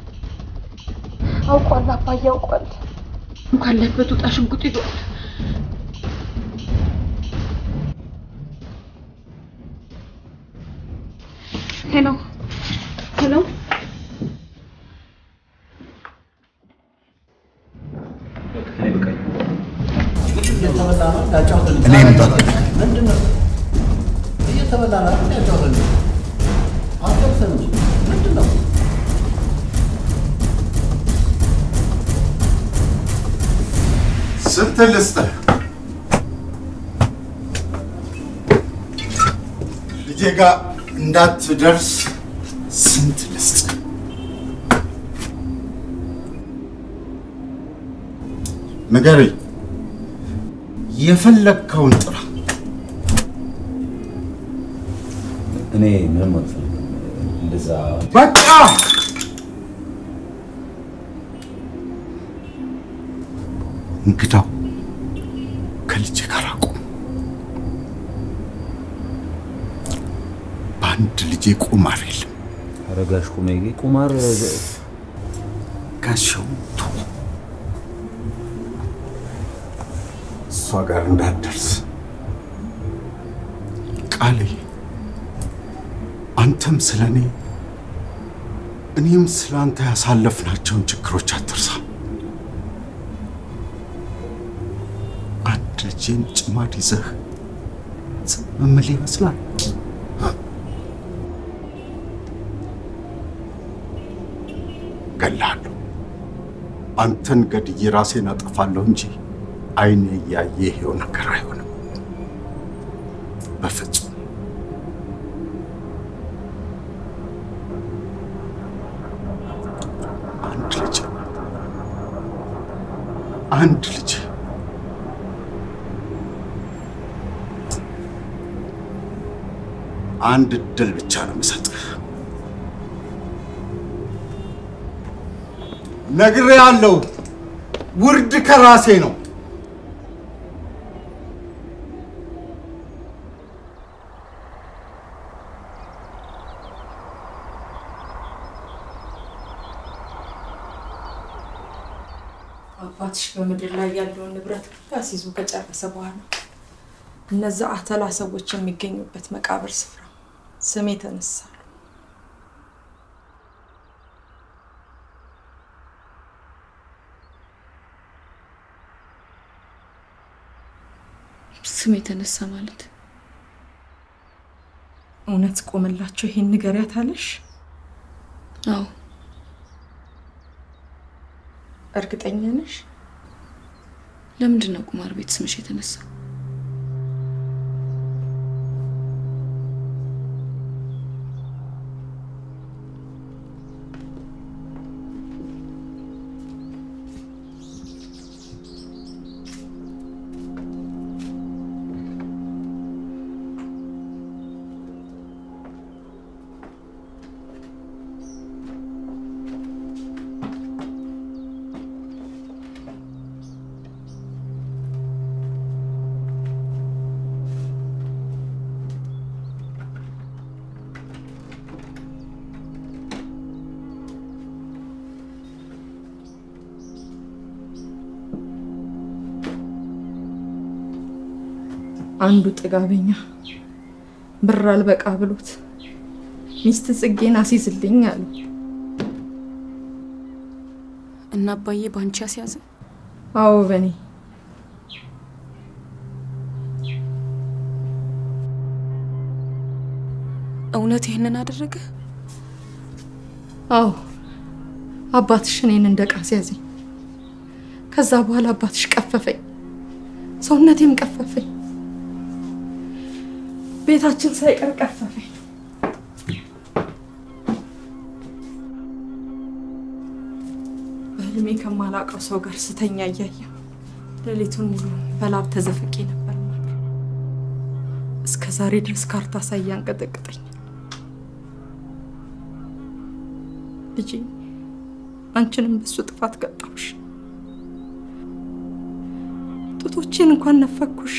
አውቋል፣ አባዬ አውቋል። እንኳን ለበት ውጣ፣ ሽጉጥ ይዟል። ሄሎ ሄሎ፣ እኔም በቃ ምንድን ነው እየተበላ ነው አይደል? ያጫውተን አትደርሰን እንጂ ምንድን ነው? ስንት ልስጥህ? ልጄ ጋር እንዳትደርስ ስንት ልስጥህ? ንገረኝ። የፈለግከውን ጥራ። እኔ ምንም አልፈልግም። እንደዛ በቃ እንግዳው ከልጄ ጋር አቁም። በአንድ ልጄ ቁማር የለም። አረጋሽ ቁሜ ቁማር ጋሻው ቶ እሷ ጋር እንዳትደርስ ቃሌ። አንተም ስለ እኔ እኔም ስለ አንተ ያሳለፍናቸውን ችግሮች አትርሳ። አንድ ልጄን ጭማድ ይዘህ ዝም የምል ይመስላል? ገላለሁ። አንተን ገድዬ ራሴን አጠፋለሁ እንጂ አይኔ እያየ ይሄው ነገር አይሆንም። በፍጹም አንድ ልጅ አንድ ልጅ አንድ እድል ብቻ ነው የምሰጥህ። ነግሬሃለሁ። ውርድ ከራሴ ነው። አባትሽ በምድር ላይ ያለውን ንብረት ሁሉ አስይዞ ከጨረሰ በኋላ እነዛ አተላ ሰዎች የሚገኙበት መቃብር ስፍራ ስሜ ተነሳ። ስም የተነሳ ማለት እውነት ቆምላቸው ይሄን ንገሪያት አለሽ? አዎ። እርግጠኛ ነሽ? ለምንድን ነው ቁማር ቤት ስምሽ የተነሳ? አንዱ ጥጋበኛ ብር አልበቃ ብሎት ሚስት ጽጌን አስይዝልኝ አሉ። እና አባዬ በአንቺ ያስያዘ? አዎ በኔ እውነት ይህንን አደረገ? አዎ አባትሽ እኔን እንደ ዕቃ ሲያዘኝ። ከዛ በኋላ አባትሽ ቀፈፈኝ፣ ሰውነቴም ቀፈፈኝ፣ ቤታችን ሳይቀር ቀፈፈኝ። በህልሜ ከማላውቀው ሰው ጋር ስተኛ እያየሁ ሌሊቱን ሙሉ በላብ ተዘፍቄ ነበር። እስከ ዛሬ ድረስ ካርታ ሳያንቀጠቅጠኝ ልጄ አንቺንም በሱ ጥፋት ቀጣሁሽ። ጡቶቼን እንኳን ነፈኩሽ።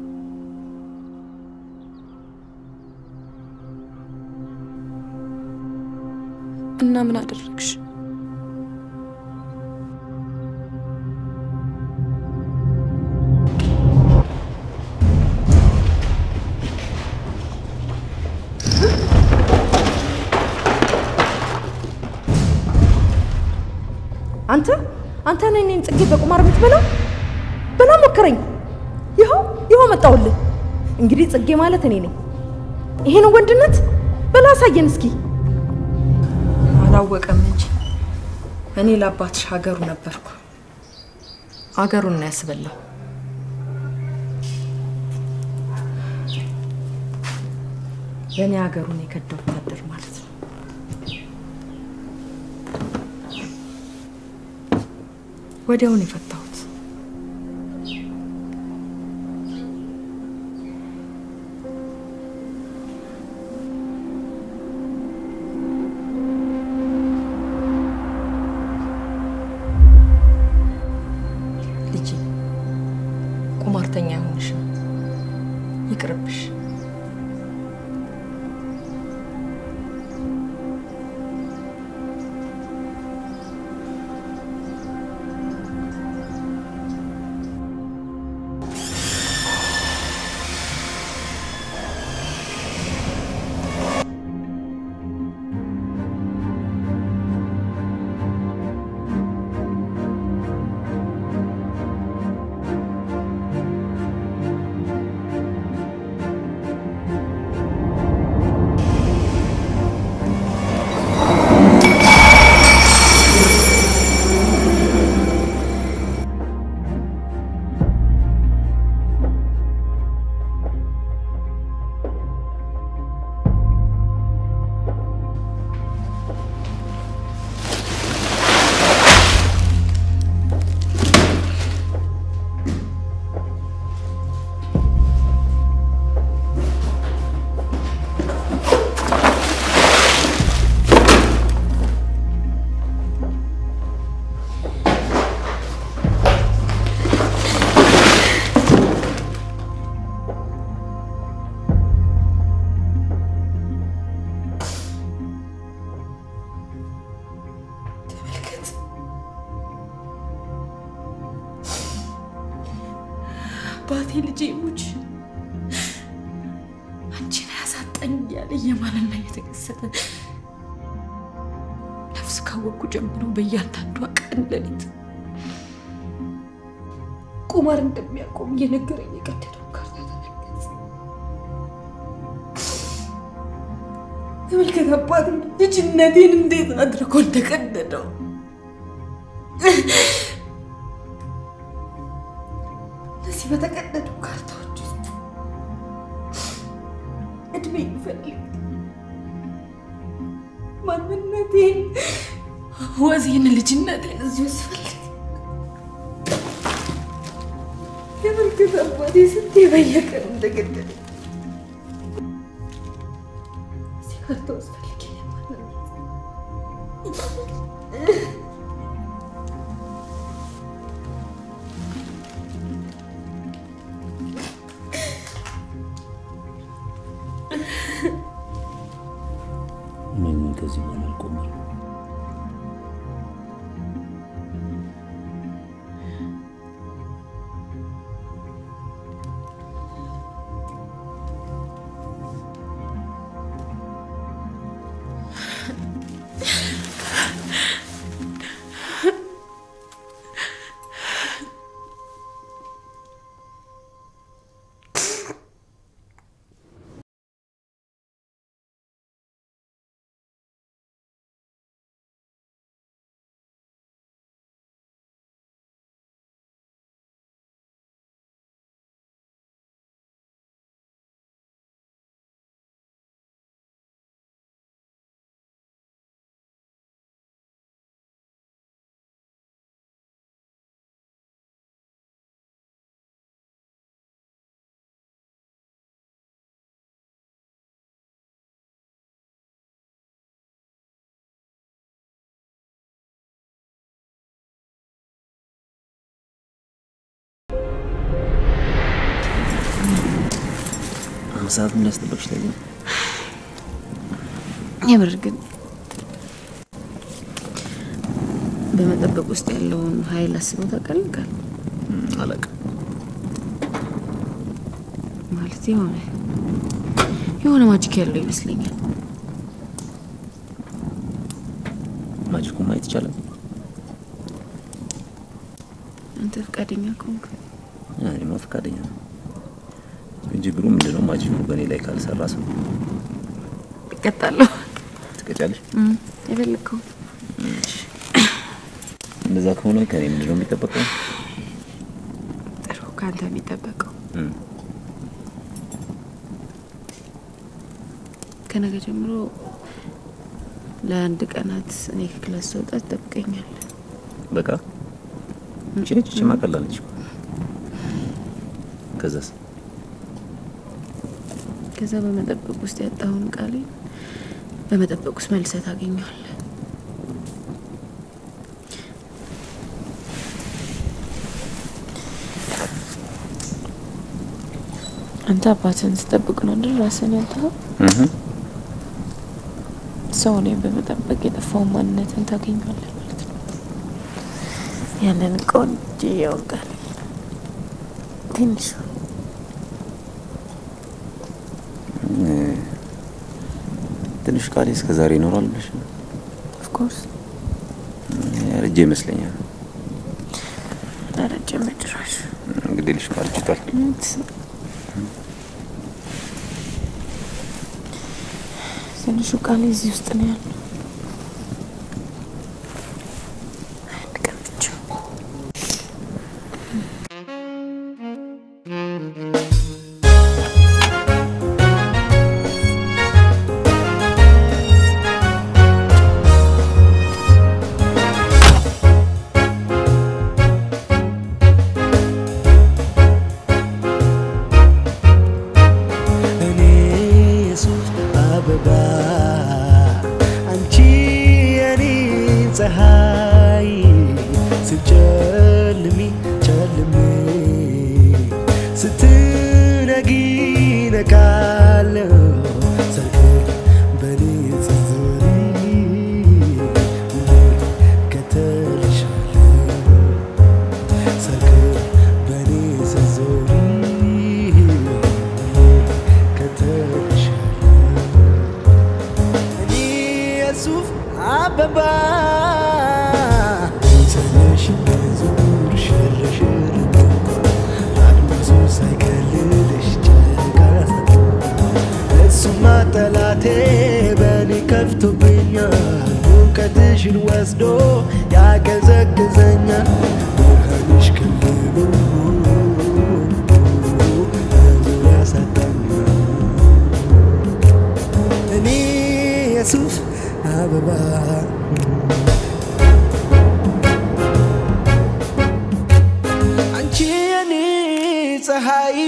እና ምን አደረግሽ? አንተ አንተ ነህ እኔን ጽጌ በቁማር የምትበላው? በላ ሞከረኝ። ይኸው ይኸው መጣሁልህ። እንግዲህ ጽጌ ማለት እኔ ነኝ። ይሄ ነው ወንድነት? በላ አሳየን እስኪ። አላወቀም እንጂ እኔ ለአባትሽ ሀገሩ ነበርኩ። ሀገሩን ነው ያስበላው። በእኔ ሀገሩን የከዳ ወታደር ማለት ነው። ወዲያውን የፈታሁት ልጄ ቁማርተኛ አይሆንሽም፣ ይቅርብሽ። አባቴ ልጄ ሙች አንቺን አያሳጣኝ እያለ እየማለና እየተከሰተ ነፍስ ካወቅኩ ጀምሮ በእያንዳንዷ ቀን ሌሊት ቁማር እንደሚያቆም እየነገረኝ የቀደደው ካርታ ተመልከት። ተመልከት አባቴ ልጅነቴን እንዴት አድርጎ እንደቀደደው። እነዚህ በተቀደዱ ካርታዎች ውስጥ እድሜ ይፈልግ ማንነቴን፣ ወዜን፣ ልጅነቴን እዚህ ውስጥ ፈልግ። ተመልከት አባቴ ስንቴ በየቀኑ እንደገደለ እዚህ ካርታ ውስጥ ፈልግ ምን ከዚህ በኋላ አልቆምም። ሰዓት ምን ያስጠበቅሽ ለዚህ ነው? የምር ግን በመጠበቅ ውስጥ ያለውን ኃይል አስበው ታውቃለህ? ቃል አላውቅም። ማለት የሆነ የሆነ ማጂክ ያለው ይመስለኛል። ማጂኩ ማየት ይቻላል። አንተ ፈቃደኛ ከሆንክ እኔማ ፈቃደኛ ነው። ችግሩ ምንድነው? ማጂኩ በእኔ ላይ ካልሰራ ሰው እቀጣለሁ። ትቀጫለሽ። እም፣ የፈለግከው እንደዛ ከሆነ ከኔ ምንድነው የሚጠበቀው? ጥሩ ከአንተ የሚጠበቀው እም፣ ከነገ ጀምሮ ለአንድ ቀናት እኔ ከክላስ ስወጣ ትጠብቀኛል። በቃ እቺ ነች። እቺ ማቀላለች። ከዛስ ከዛ በመጠበቅ ውስጥ ያጣውን ቃሌ በመጠበቅ ውስጥ መልሰህ ታገኘዋለህ። አንተ አባትህን ስጠብቅ ነው አይደል ራስህን ያልተኸው? እህ ሰው እኔን በመጠበቅ የጠፋውን ማንነትን ታገኘዋለህ ማለት ነው። ያንን ቆንጆ ያውቃል ትንሹ ትንሽ ቃሌ እስከ ዛሬ ይኖራል ብለሽ ነው? ኦፍኮርስ ያረጀ ይመስለኛል። አረጀ መጭራሽ እንግዲህ ልሽ አርጅቷል። ትንሹ ቃሌ እዚህ ውስጥ ነው ያለው። አንድ ቀን ብቻ እኔ የሱፍ አበባ አንቺ የኔ ፀሐይ ስትጨልሚ ጨልሜ ስትነጊ ነቃለሁ ሰርግ በኔ ስትዞሪ ከተልሻለሁ ሰርግ በኔ ስትዞሪ በርቶብኛል ሙቀትሽን ወስዶ ያቀዘቅዘኛል ብርሃንሽ ከልሎ መዞር ያሳጣኛል እኔ የሱፍ አበባ አንቺ የኔ ፀሐይ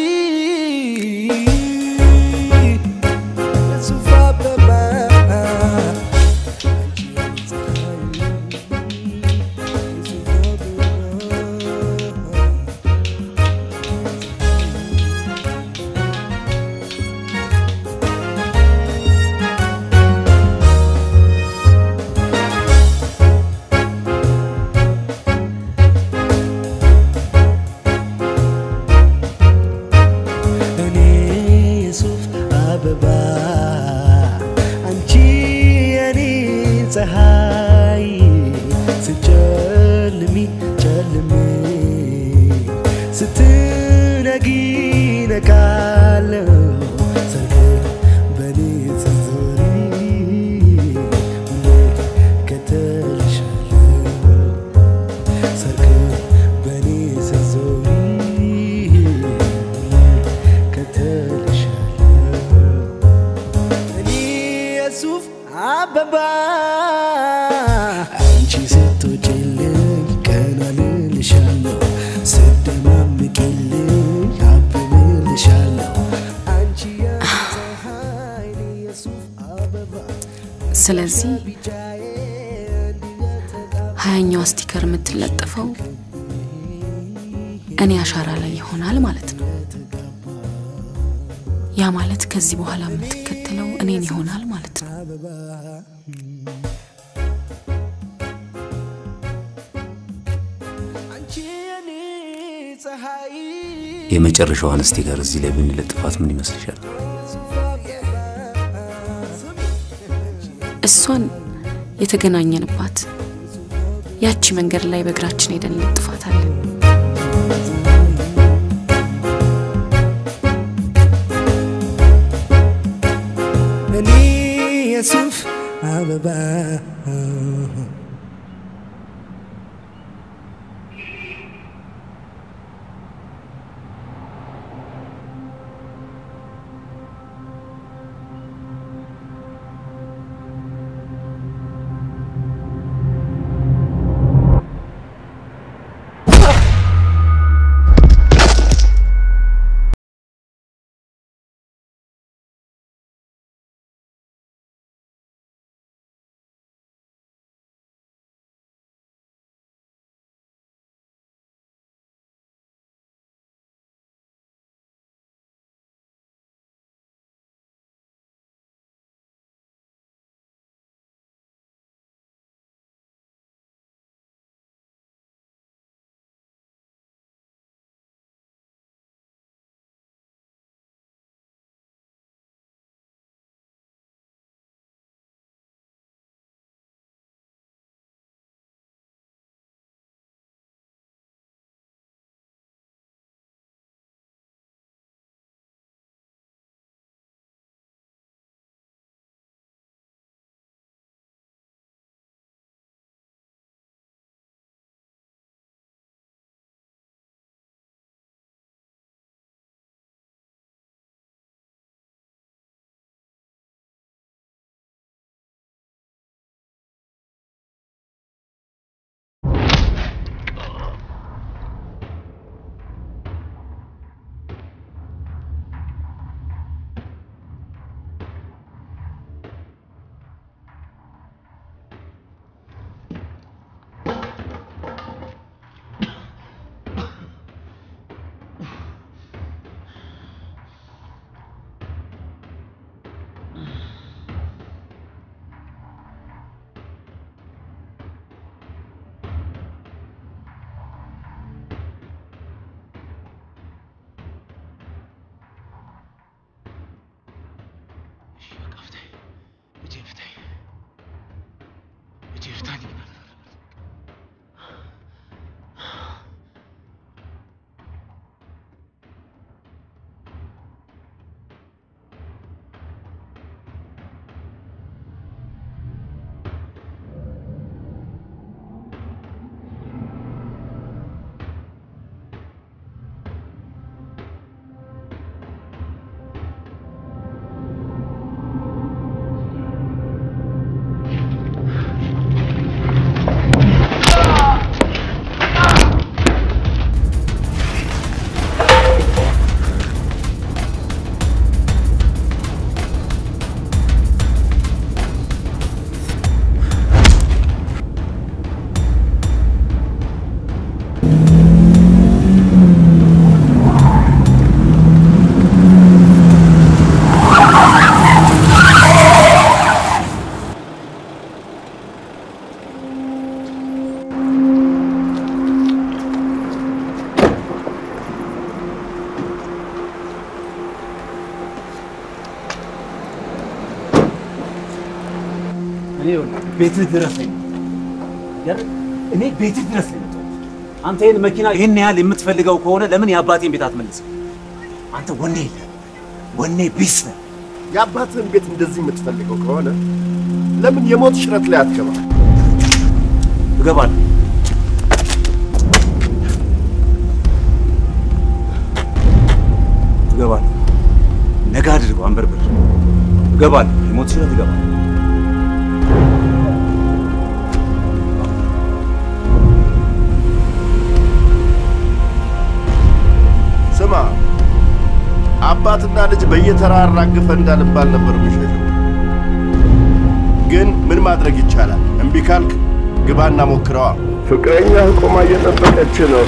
የሱፍ አበባ አንቺ የኔ ፀሐይ የሱፍ አበባ እኔ የሱፍ አበባ አንቺ የኔ ፀሐይ ስጨልሚ ጨልሜ ስትነጊ ነቃለሁ ሰርግ በኔ ስትዞሪ ሁሌ ከተልሻለሁ ሰርግ በኔ ስትዞሪ ከተልሻለሁ እኔ የሱፍ አበባ አንቺ ስትወጪልኝ ቀና ልልሻለሁ ስደማምቂልኝ አብብልሻለሁ አንቺ የፀሐይ እኔ የሱፍ አበባ ስለዚህ ሀያኛዋ ስቲከር የምትለጠፈው እኔ አሻራ ላይ ይሆናል ማለት ነው። ያ ማለት ከዚህ በኋላ የምትከተለው እኔን ይሆናል ማለት ነው። አንቺ የኔ ፀሐይ የመጨረሻዋን ስቲከር እዚህ ላይ ብንለጥፋት ምን ይመስልሻል? እሷን የተገናኘንባት ያቺ መንገድ ላይ በእግራችን ሄደን እንለጥፋታለን። እኔ የሱፍ አበባ ይኸውልህ ቤትህ ድረስ ላይ ያረ እኔ ቤትህ ድረስ ላይ መጣሁ። አንተ ይህን መኪና ይህን ያህል የምትፈልገው ከሆነ ለምን የአባቴን ቤት አትመልስም? አንተ ወኔ የለህ፣ ወኔ ቢስ ነህ። የአባትህን ቤት እንደዚህ የምትፈልገው ከሆነ ለምን የሞት ሽረት ላይ አትገባ? እገባለሁ። እገባለሁ። ነገ አድርገው አንበርብር። እገባለሁ። የሞት ሽረት እገባለሁ። ስማ፣ አባትና ልጅ በየተራ አራግፈ እንዳልባል ነበር የሚሸሸው። ግን ምን ማድረግ ይቻላል? እምቢ ካልክ ግባና ሞክረዋ። ፍቅረኛ ቆማ እየጠበቀች ነው።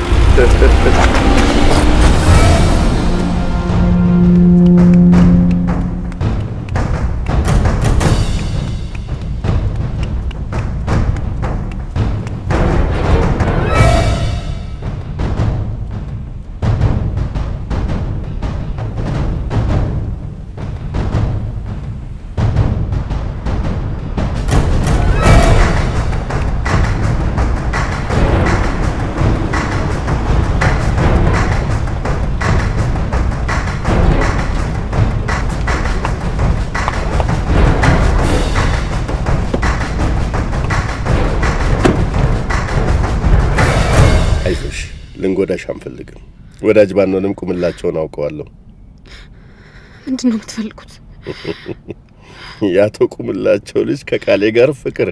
አይዞሽ፣ ልንጎዳሽ አንፈልግም። ወዳጅ ባንሆንም ቁምላቸውን አውቀዋለሁ። ምንድን ነው የምትፈልጉት? የአቶ ቁምላቸው ልጅ ከቃሌ ጋር ፍቅር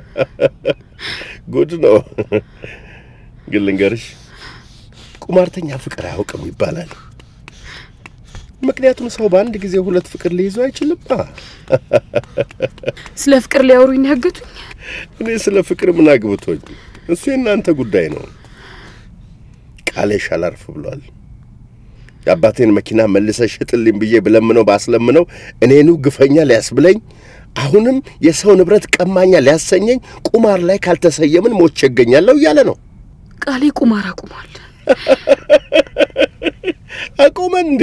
ጉድ ነው። ግን ልንገርሽ፣ ቁማርተኛ ፍቅር አያውቅም ይባላል። ምክንያቱም ሰው በአንድ ጊዜ ሁለት ፍቅር ሊይዙ አይችልማ። ስለ ፍቅር ሊያወሩኝ ነው ያገቱኝ? እኔ ስለ ፍቅር ምን አግብቶኝ? እሱ የእናንተ ጉዳይ ነው። ቃሌሽ አላርፍ ብሏል። የአባቴን መኪና መልሰሽ ሽጥልኝ ብዬ ብለምነው ባስለምነው እኔኑ ግፈኛ ሊያስብለኝ አሁንም የሰው ንብረት ቀማኛ ሊያሰኘኝ ቁማር ላይ ካልተሰየምን ሞቼ እገኛለሁ እያለ ነው። ቃሌ ቁማር አቁሟል። አቆመ እንዴ?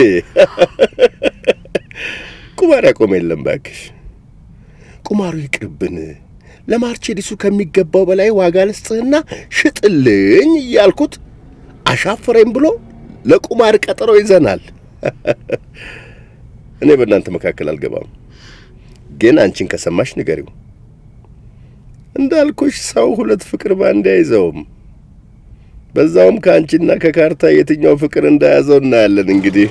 ቁማር ያቆመ የለም ባክሽ። ቁማሩ ይቅርብን። ለማርቼዲሱ ከሚገባው በላይ ዋጋ ልስጥህና ሽጥልኝ እያልኩት አሻፈረኝ ብሎ ለቁማር ቀጠሮ ይዘናል። እኔ በእናንተ መካከል አልገባም፣ ግን አንቺን ከሰማሽ ንገሪው። እንዳልኩሽ ሰው ሁለት ፍቅር ባንድ አይዘውም። በዛውም ከአንቺና ከካርታ የትኛው ፍቅር እንደያዘው እናያለን። እንግዲህ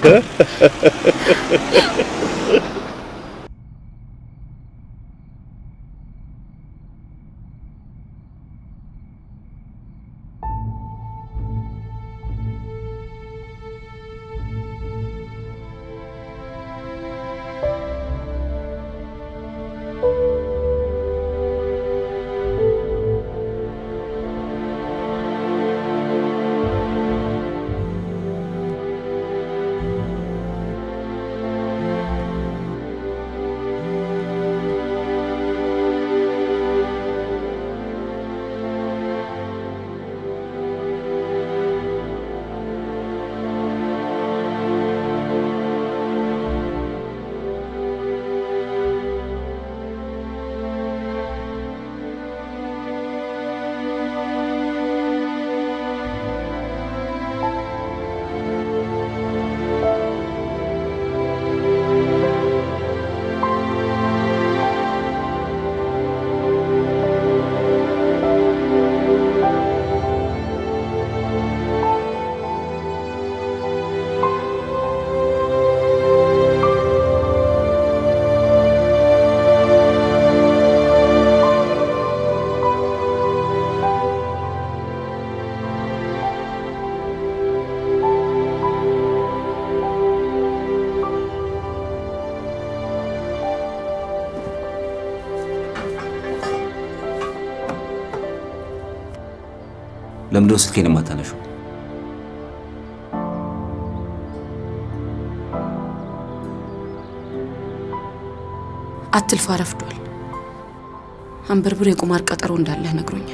ለምንድነው ስልኬን የማታነሺው? አትልፋ፣ ረፍዷል። አንበርብር የቁማር ቀጠሮ እንዳለህ ነግሮኛል።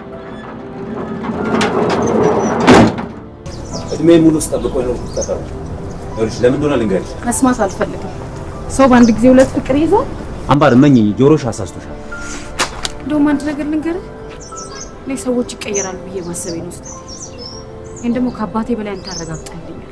እድሜ ሙሉ ስጠብቆ የኖርኩት ቀጠሮ ይኸውልሽ፣ ለምን እንደሆነ ልንገርሽ። መስማት አልፈልግም። ሰው በአንድ ጊዜ ሁለት ፍቅር ይዟል። አምባር መኝኝ፣ ጆሮሽ አሳስቶሻል። እንደውም አንድ ነገር ልንገርህ፣ እኔ ሰዎች ይቀየራሉ ብዬ ማሰቤ ነው ስህተት። ይህን ደግሞ ከአባቴ በላይ አንተ አረጋግጠህልኛል።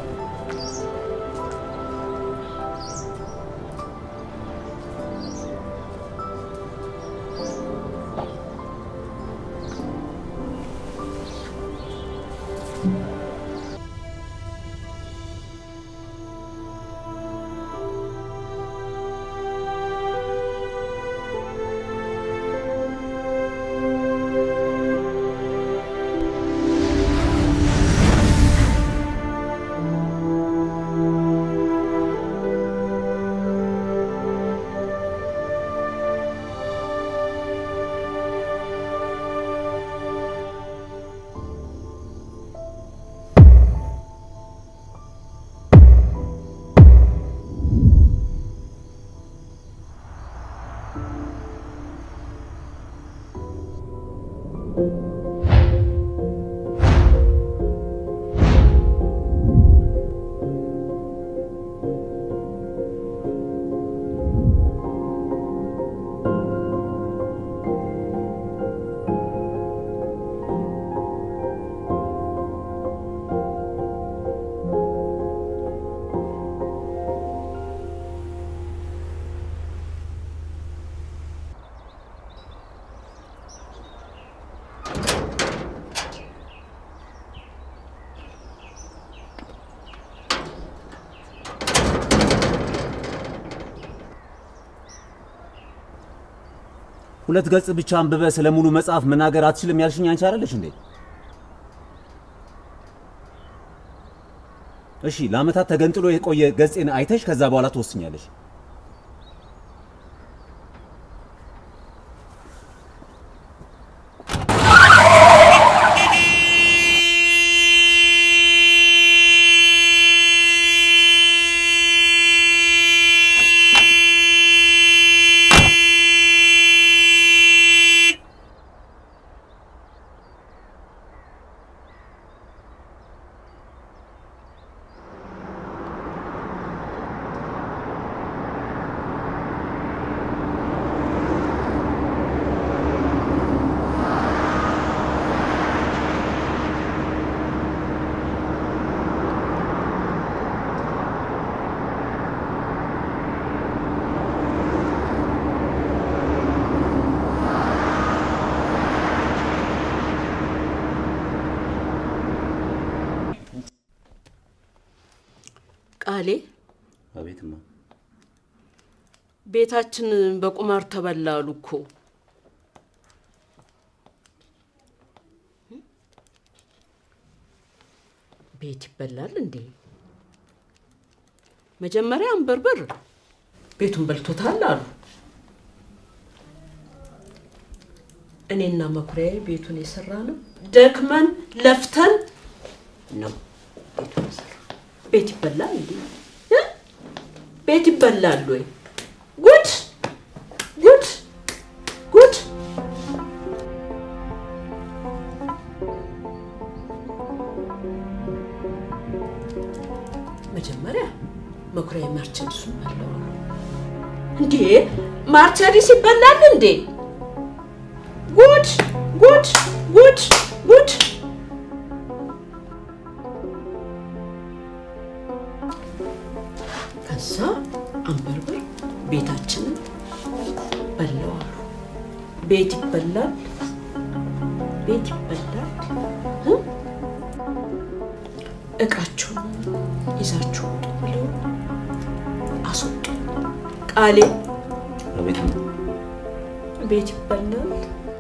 ሁለት ገጽ ብቻ አንብበ ስለ ሙሉ መጽሐፍ መናገር አትችልም ያልሽኝ አንቺ አይደለሽ እንዴ? እሺ ለአመታት ተገንጥሎ የቆየ ገጽን አይተሽ ከዛ በኋላ ትወስኛለሽ። ቃሌ አቤትማ ቤታችን በቁማር ተበላሉ እኮ። ቤት ይበላል እንዴ? መጀመሪያ አንበርበር ቤቱን በልቶታል አሉ። እኔና መኩሪያዬ ቤቱን የሰራ ነው ደክመን ለፍተን ነው ቤቱን የሰራ። ቤት ይበላል እንዴ? እ? ቤት ይበላል ወይ? ጉድ ጉድ ጉድ! መጀመሪያ መኩሪያ ማርቸዲሱን በላው አሉ። እንዴ ማርቸዲስ ይበላል እንዴ? ጉድ ጉድ ጉድ ጉድ! ከዛ አንበርበር ቤታችንን በላው አሉ። ቤት ይበላል፣ ቤት ይበላል። እ? እቃችሁን ይዛችሁ ውጡ ብለው አስወጡ። ቃሌ አቤትማ ቤት ይበላል።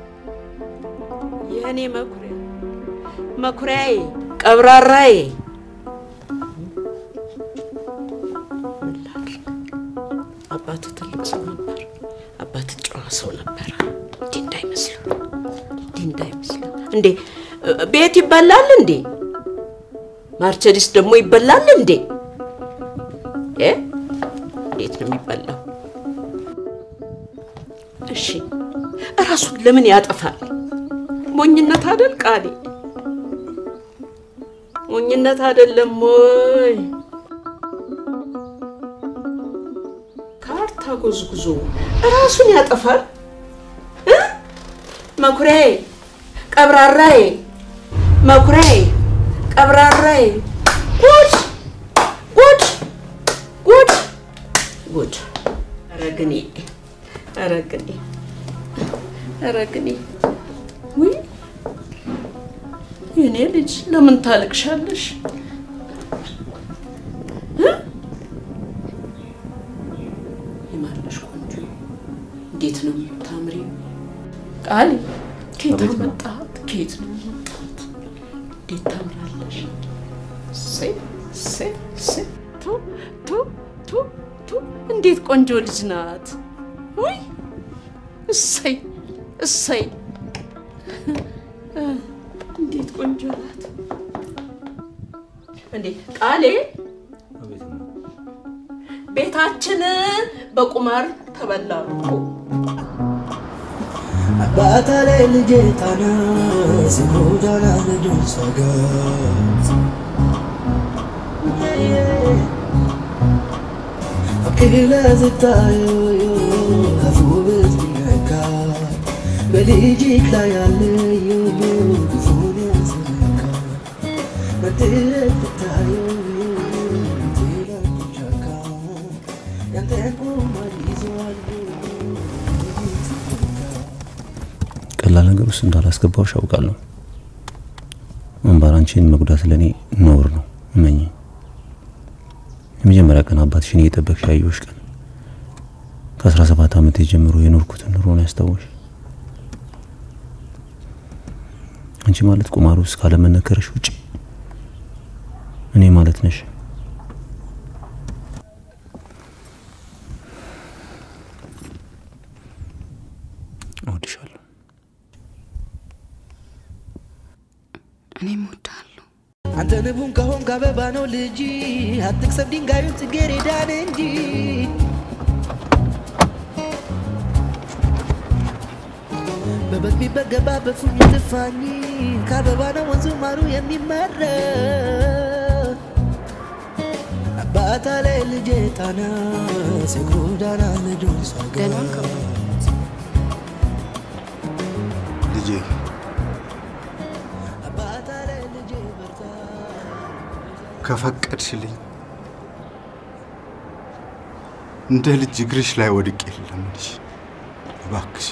የእኔ መኩሪያ መኩሪያዬ፣ ቀብራራዬ አባት ትልቅ ሰው ነበር። አባት ጨዋ ሰው ነበረ። እንዲህ እንዳይመስሉ እንዲህ እንዳይመስሉ። እንዴ ቤት ይበላል እንዴ? ማርቸዲስ ደግሞ ይበላል እንዴ? እ እንዴት ነው የሚበላው? እሺ እራሱን ለምን ያጠፋል? ሞኝነት አይደል ቃሌ? ሞኝነት አይደለም ወይ? ካርታ ጎዝጉዞ እራሱን ያጠፋል እ? መኩሪያዬ፣ ቀብራራዬ፣ መኩሪያዬ፣ ቀብራራዬ። ጉድ ጉድ ጉድ ጉድ! ኧረ ግኔ፣ ኧረ ግኔ፣ ኧረ ግኔ! ውይ የኔ ልጅ ለምን ታለቅሻለሽ? እ? ይማርልሽ ቆንጆ፣ እንዴት ነው የምታምሪው? ቃል ከየት አቤት ነው። አመጣት? ከየት ነው የመጣት? እንዴት ታምራለሽ! እሰይ እሰይ እሰይ! ቱ ቱ ቱ ቱ! እንዴት ቆንጆ ልጅ ናት! ውይ እሰይ እሰይ! እ፣ እንዴት ቆንጆ ናት! እንዴ ቃሌ ቤታችን በቁማር ተበላ እኮ። አባታ ላይ ልጄ ጣና ሲጎዳና ልጆች ሰገት ፍቅር ስታዩ አፉ ብትነካ በልጅክ ላይ ያለ ክፉን ያስነካ መድረክ ብታዩ ቴላቻካ ያንተን ቁማር ይዟል ቀላል ነገር ውስጥ እንዳላስገባውሽ አውቃለሁ። አምባር አንቺን መጉዳት ለእኔ ነውር ነው። እመኝ የመጀመሪያ ቀን አባትሽን እየጠበቅሽ ያየሁሽ ቀን ከአስራ ሰባት ዓመት ጀምሮ የኖርኩትን ኑሮ ነው ያስታወሽ። አንቺ ማለት ቁማር ውስጥ ካለመነከረሽ ውጭ እኔ ማለት ነሽ። እወድሻለሁ። እኔም እወድሃለሁ። አንተ ንቡን ከሆንክ አበባ ነው ልጅ አትቅሰብ ድንጋዩን ጽጌረዳን እንጂ በበግ ቢበገባ በፉኝ ትፋኝ ከአበባ ነው ወንዙ ማሩ የሚመረ አባታ ላይ ልጄ ጣና ሲጎዳና ልጁን ሰጋ ልጄ አባታ ላይ ልጄ በርታ ከፈቀድሽልኝ እንደ ልጅ እግርሽ ላይ ወድቄ ልለምንሽ፣ እባክሽ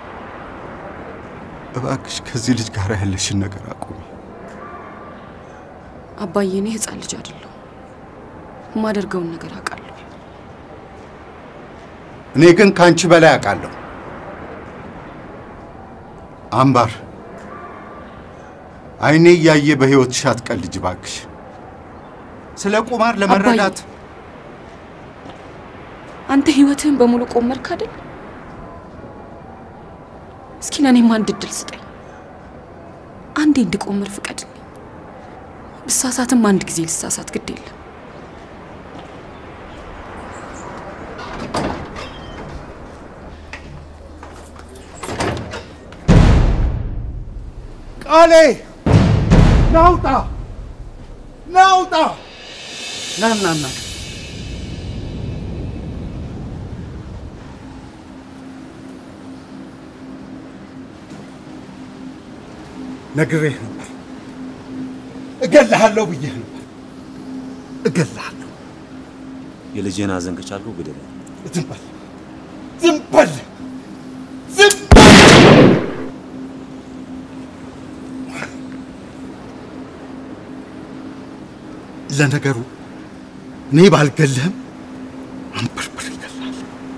እባክሽ ከዚህ ልጅ ጋር ያለሽን ነገር አቁሚ። አባዬ፣ እኔ ህፃን ልጅ አይደለሁ። የማደርገውን ነገር አውቃለሁ። እኔ ግን ከአንቺ በላይ አውቃለሁ። አምባር፣ አይኔ እያየ በህይወትሽ አትቀልጅ እባክሽ። ስለ ቁማር ለመረዳት አንተ ህይወትህን በሙሉ ቆመርክ አይደል? እስኪ ለእኔም አንድ እድል ስጠኝ። አንዴ እንድቆምር ፍቀድልኝ። ብሳሳትም አንድ ጊዜ ልሳሳት፣ ግድ የለም። ቃሌ ናውጣ ናውጣ ና ና ና ነግሬህ ነበር፣ እገልሃለሁ ብዬህ ነበር። እገልሃለሁ። የልጄን ሐዘን ከቻልኩ ግደለኝ። ዝም በል ዝም በል ዝም ለነገሩ እኔ ባልገልህም አንበርብር ይገላል።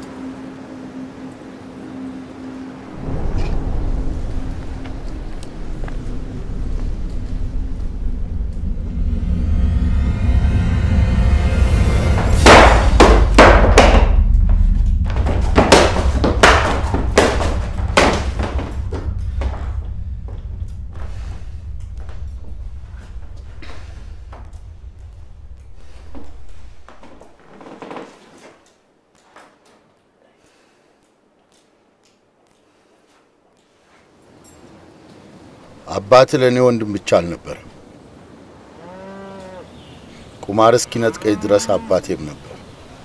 አባት ለእኔ ወንድም ብቻ አልነበረም። ቁማር እስኪነጥቀኝ ድረስ አባቴም ነበር።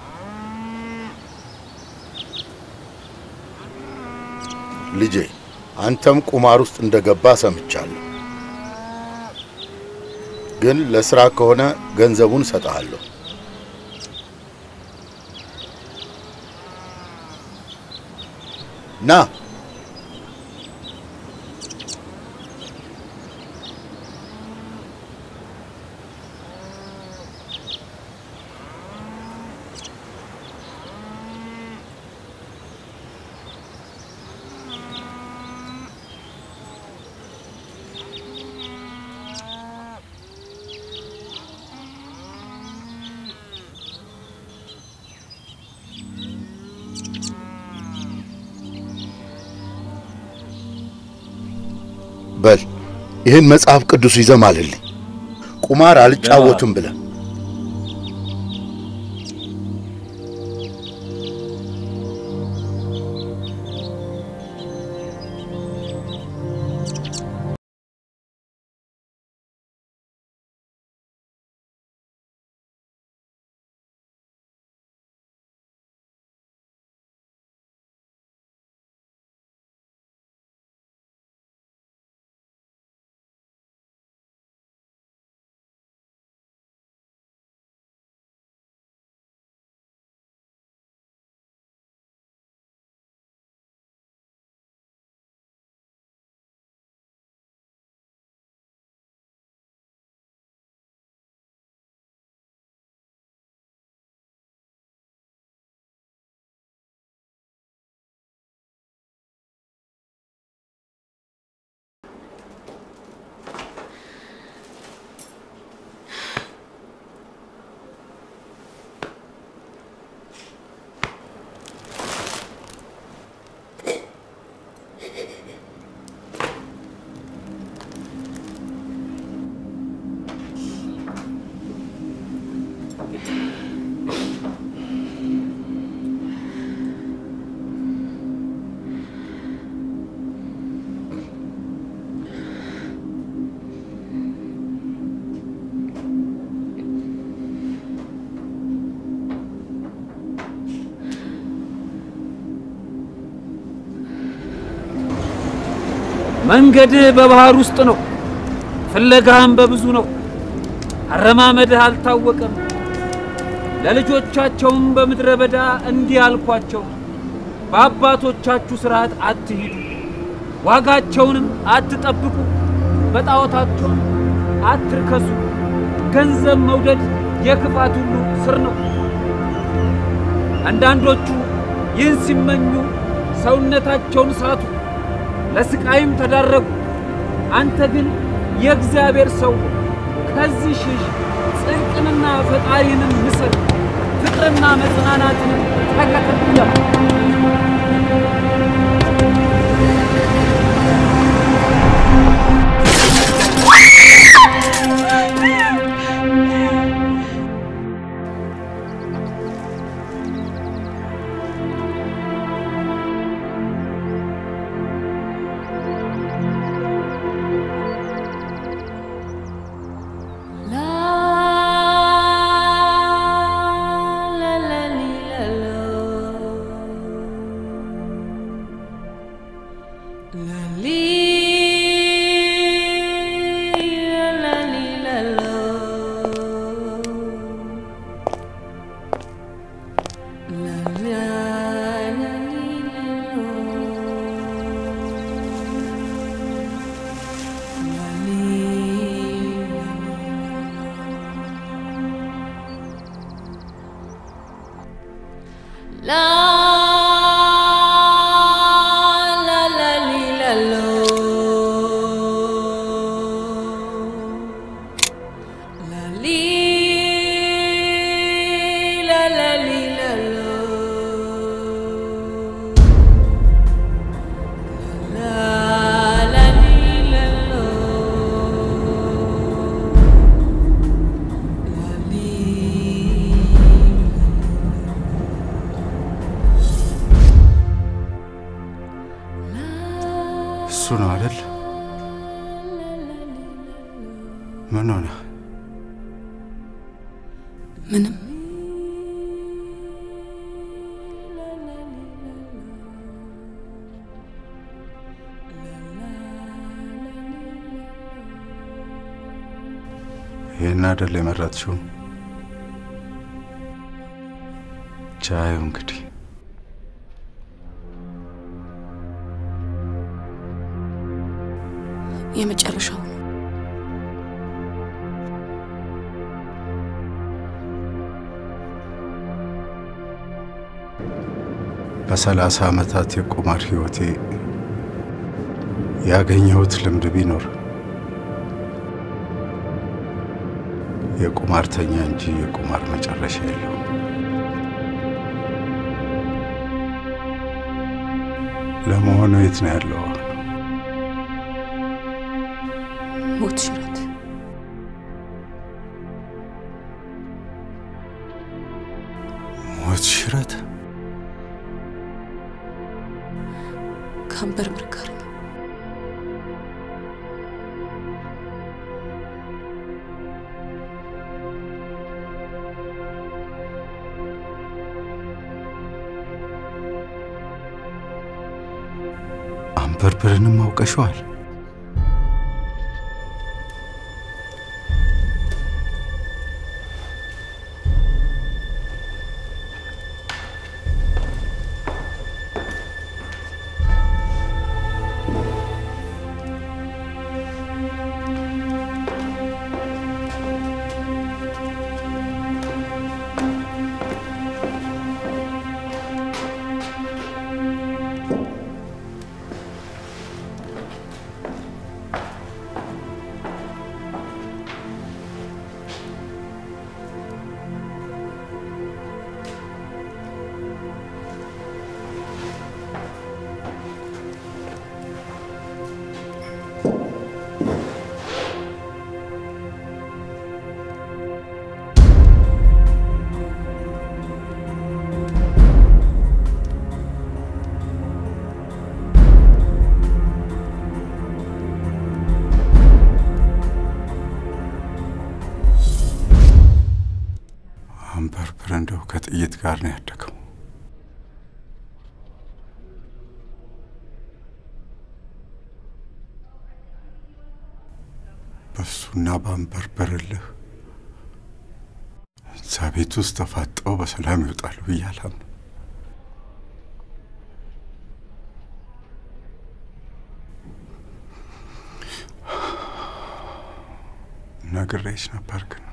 ልጄ አንተም ቁማር ውስጥ እንደገባ ሰምቻለሁ። ግን ለስራ ከሆነ ገንዘቡን እሰጥሃለሁ። ና በል ይህን መጽሐፍ ቅዱስ ይዘህ ማልልኝ። ቁማር አልጫወትም ብለህ መንገድህ በባህር ውስጥ ነው፣ ፍለጋህም በብዙ ነው። አረማመድህ አልታወቀም። ለልጆቻቸውም በምድረ በዳ እንዲህ አልኳቸው፣ በአባቶቻችሁ ሥርዓት አትሂዱ፣ ዋጋቸውንም አትጠብቁ፣ በጣዖታቸውም አትርከሱ። ገንዘብ መውደድ የክፋት ሁሉ ስር ነው። አንዳንዶቹ ይህን ሲመኙ ሰውነታቸውን ሳቱ፣ ለስቃይም ተዳረጉ። አንተ ግን የእግዚአብሔር ሰው ከዚህ ሽሽ፣ ጽድቅንና ፈጣሪንም ምሰል፣ ፍቅርና መጽናናትንም ተከተል ይላል። እሱ ነው አይደል? ምን ሆነ? ምንም አይደል የመረጥሽው? ቻዩ እንግዲህ የመጨረሻው ነው። በሰላሳ ዓመታት የቁማር ሕይወቴ ያገኘሁት ልምድ ቢኖር የቁማርተኛ እንጂ የቁማር መጨረሻ የለውም። ለመሆኑ የት ነው ያለው? ሞት ሽረት ሞት ሽረት ከአንበርብር ጋር ነው። አንበርብርንም አውቀሸዋል? አንበርብር እንደው ከጥይት ጋር ነው ያደገው። በሱና በአንበርብር እልህ እዛ ቤት ውስጥ ተፋጠው በሰላም ይወጣሉ ብዬ አላምንም። ነግሬሽ ነበር ግን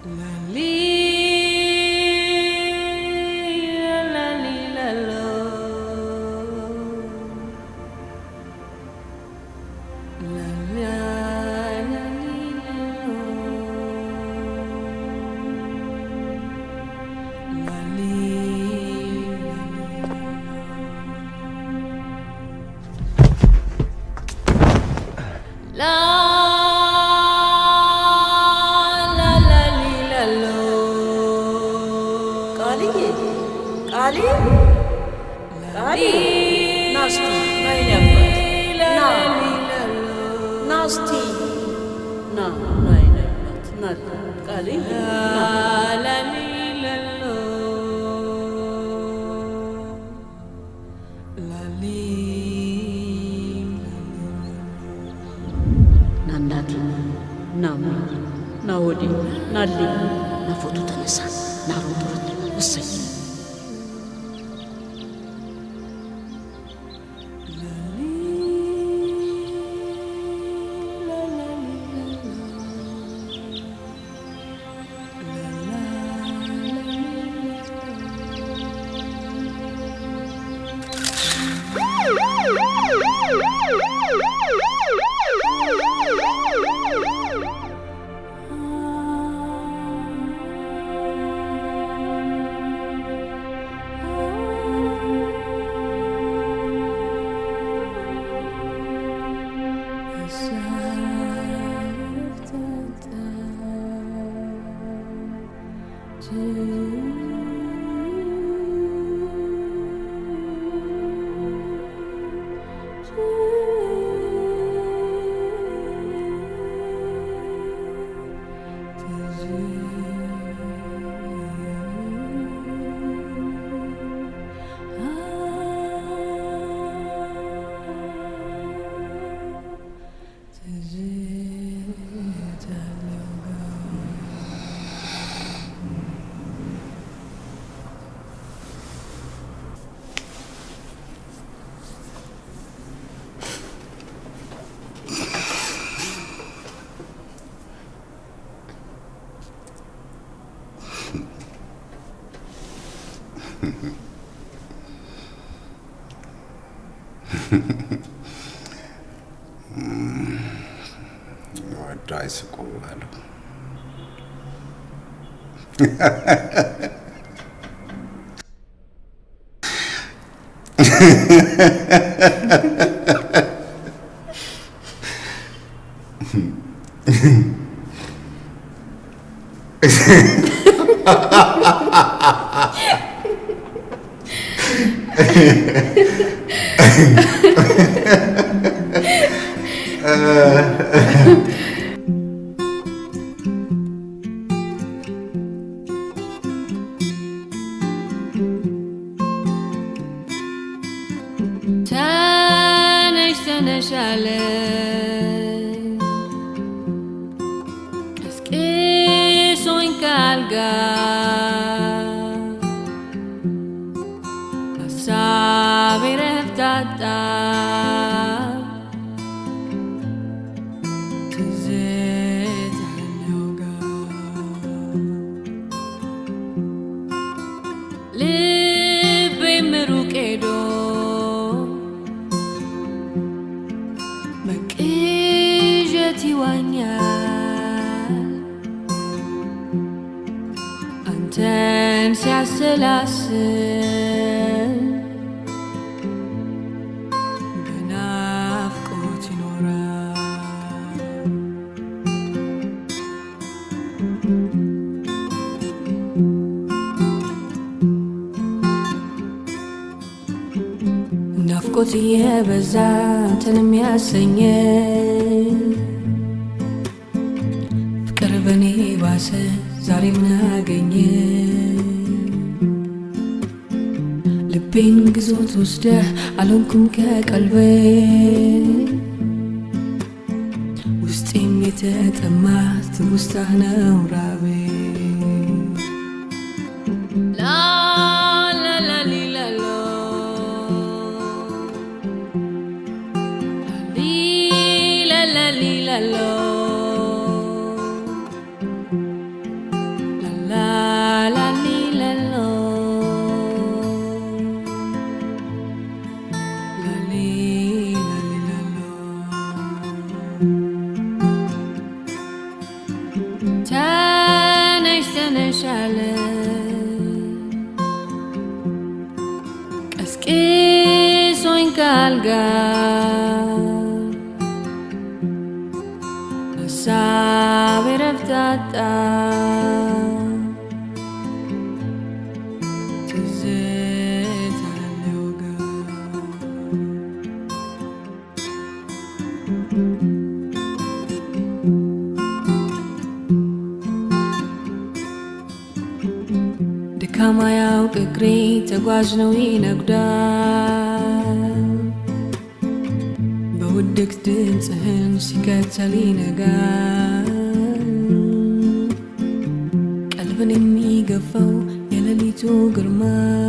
ቃልዬ ቃሌ ቃሌ ና እስቲ ና የኔ አባት ና ና እስቲ ና ና የኔ አባት ና ቃልዬ ና እናቴ ና ና ወዲህ ናልኝ ና ፎቶ ተነሳ ና ሮጥ ሮጥ እሰይ ወዶ አይስቁ አለው። ተነሽ ተነሽ አለኝ ቀስቅሶኝ ካልጋ ሀሳቤ ረፍት አጣ ትዝታለው ልቤም ሩቅ ሄዶ በቅዠት ይዋኛል አንተን ሲያሰላስል በናፍቆት ይኖራል ናፍቆት እየበዛ አንተን የሚያሰኘ ፍቅር በኔ ባሰ ዛሬ ምን አገኘ ልቤን ግዞት ወስደ አልሆንኩም ከቀልቤ ውስጤም የተጠማ ትውስታህ ነው ራቤ ላ ላ ላ ሊ ላ ሎ Li la la li la lo ተነሽ ተነሽ አለ ቀስቅሶኝ ካልጋ ሀሳብ ረፍታጣ ትዝታ ሊወጋ ድካማ ያውቅ እግሬ ተጓዥ ነው ይነጉዳል በውድቅ ድምፅህን ሲከተል ይነጋል ቀልብን የሚገፋው የሌሊቱ ግርማ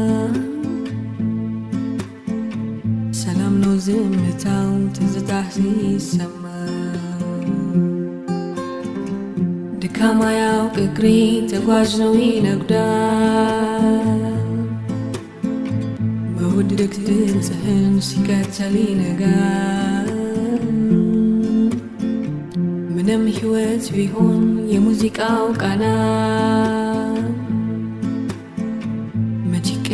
ሰላም ነው ዝምታው ትዝታ ሲሰማ ድካማ ያውቅ እግሬ ተጓዥ ነው ይነጉዳል በውድቅ ድምፅህን ሲከተል ይነጋል ምንም ሕይወት ቢሆን የሙዚቃው ቃና መች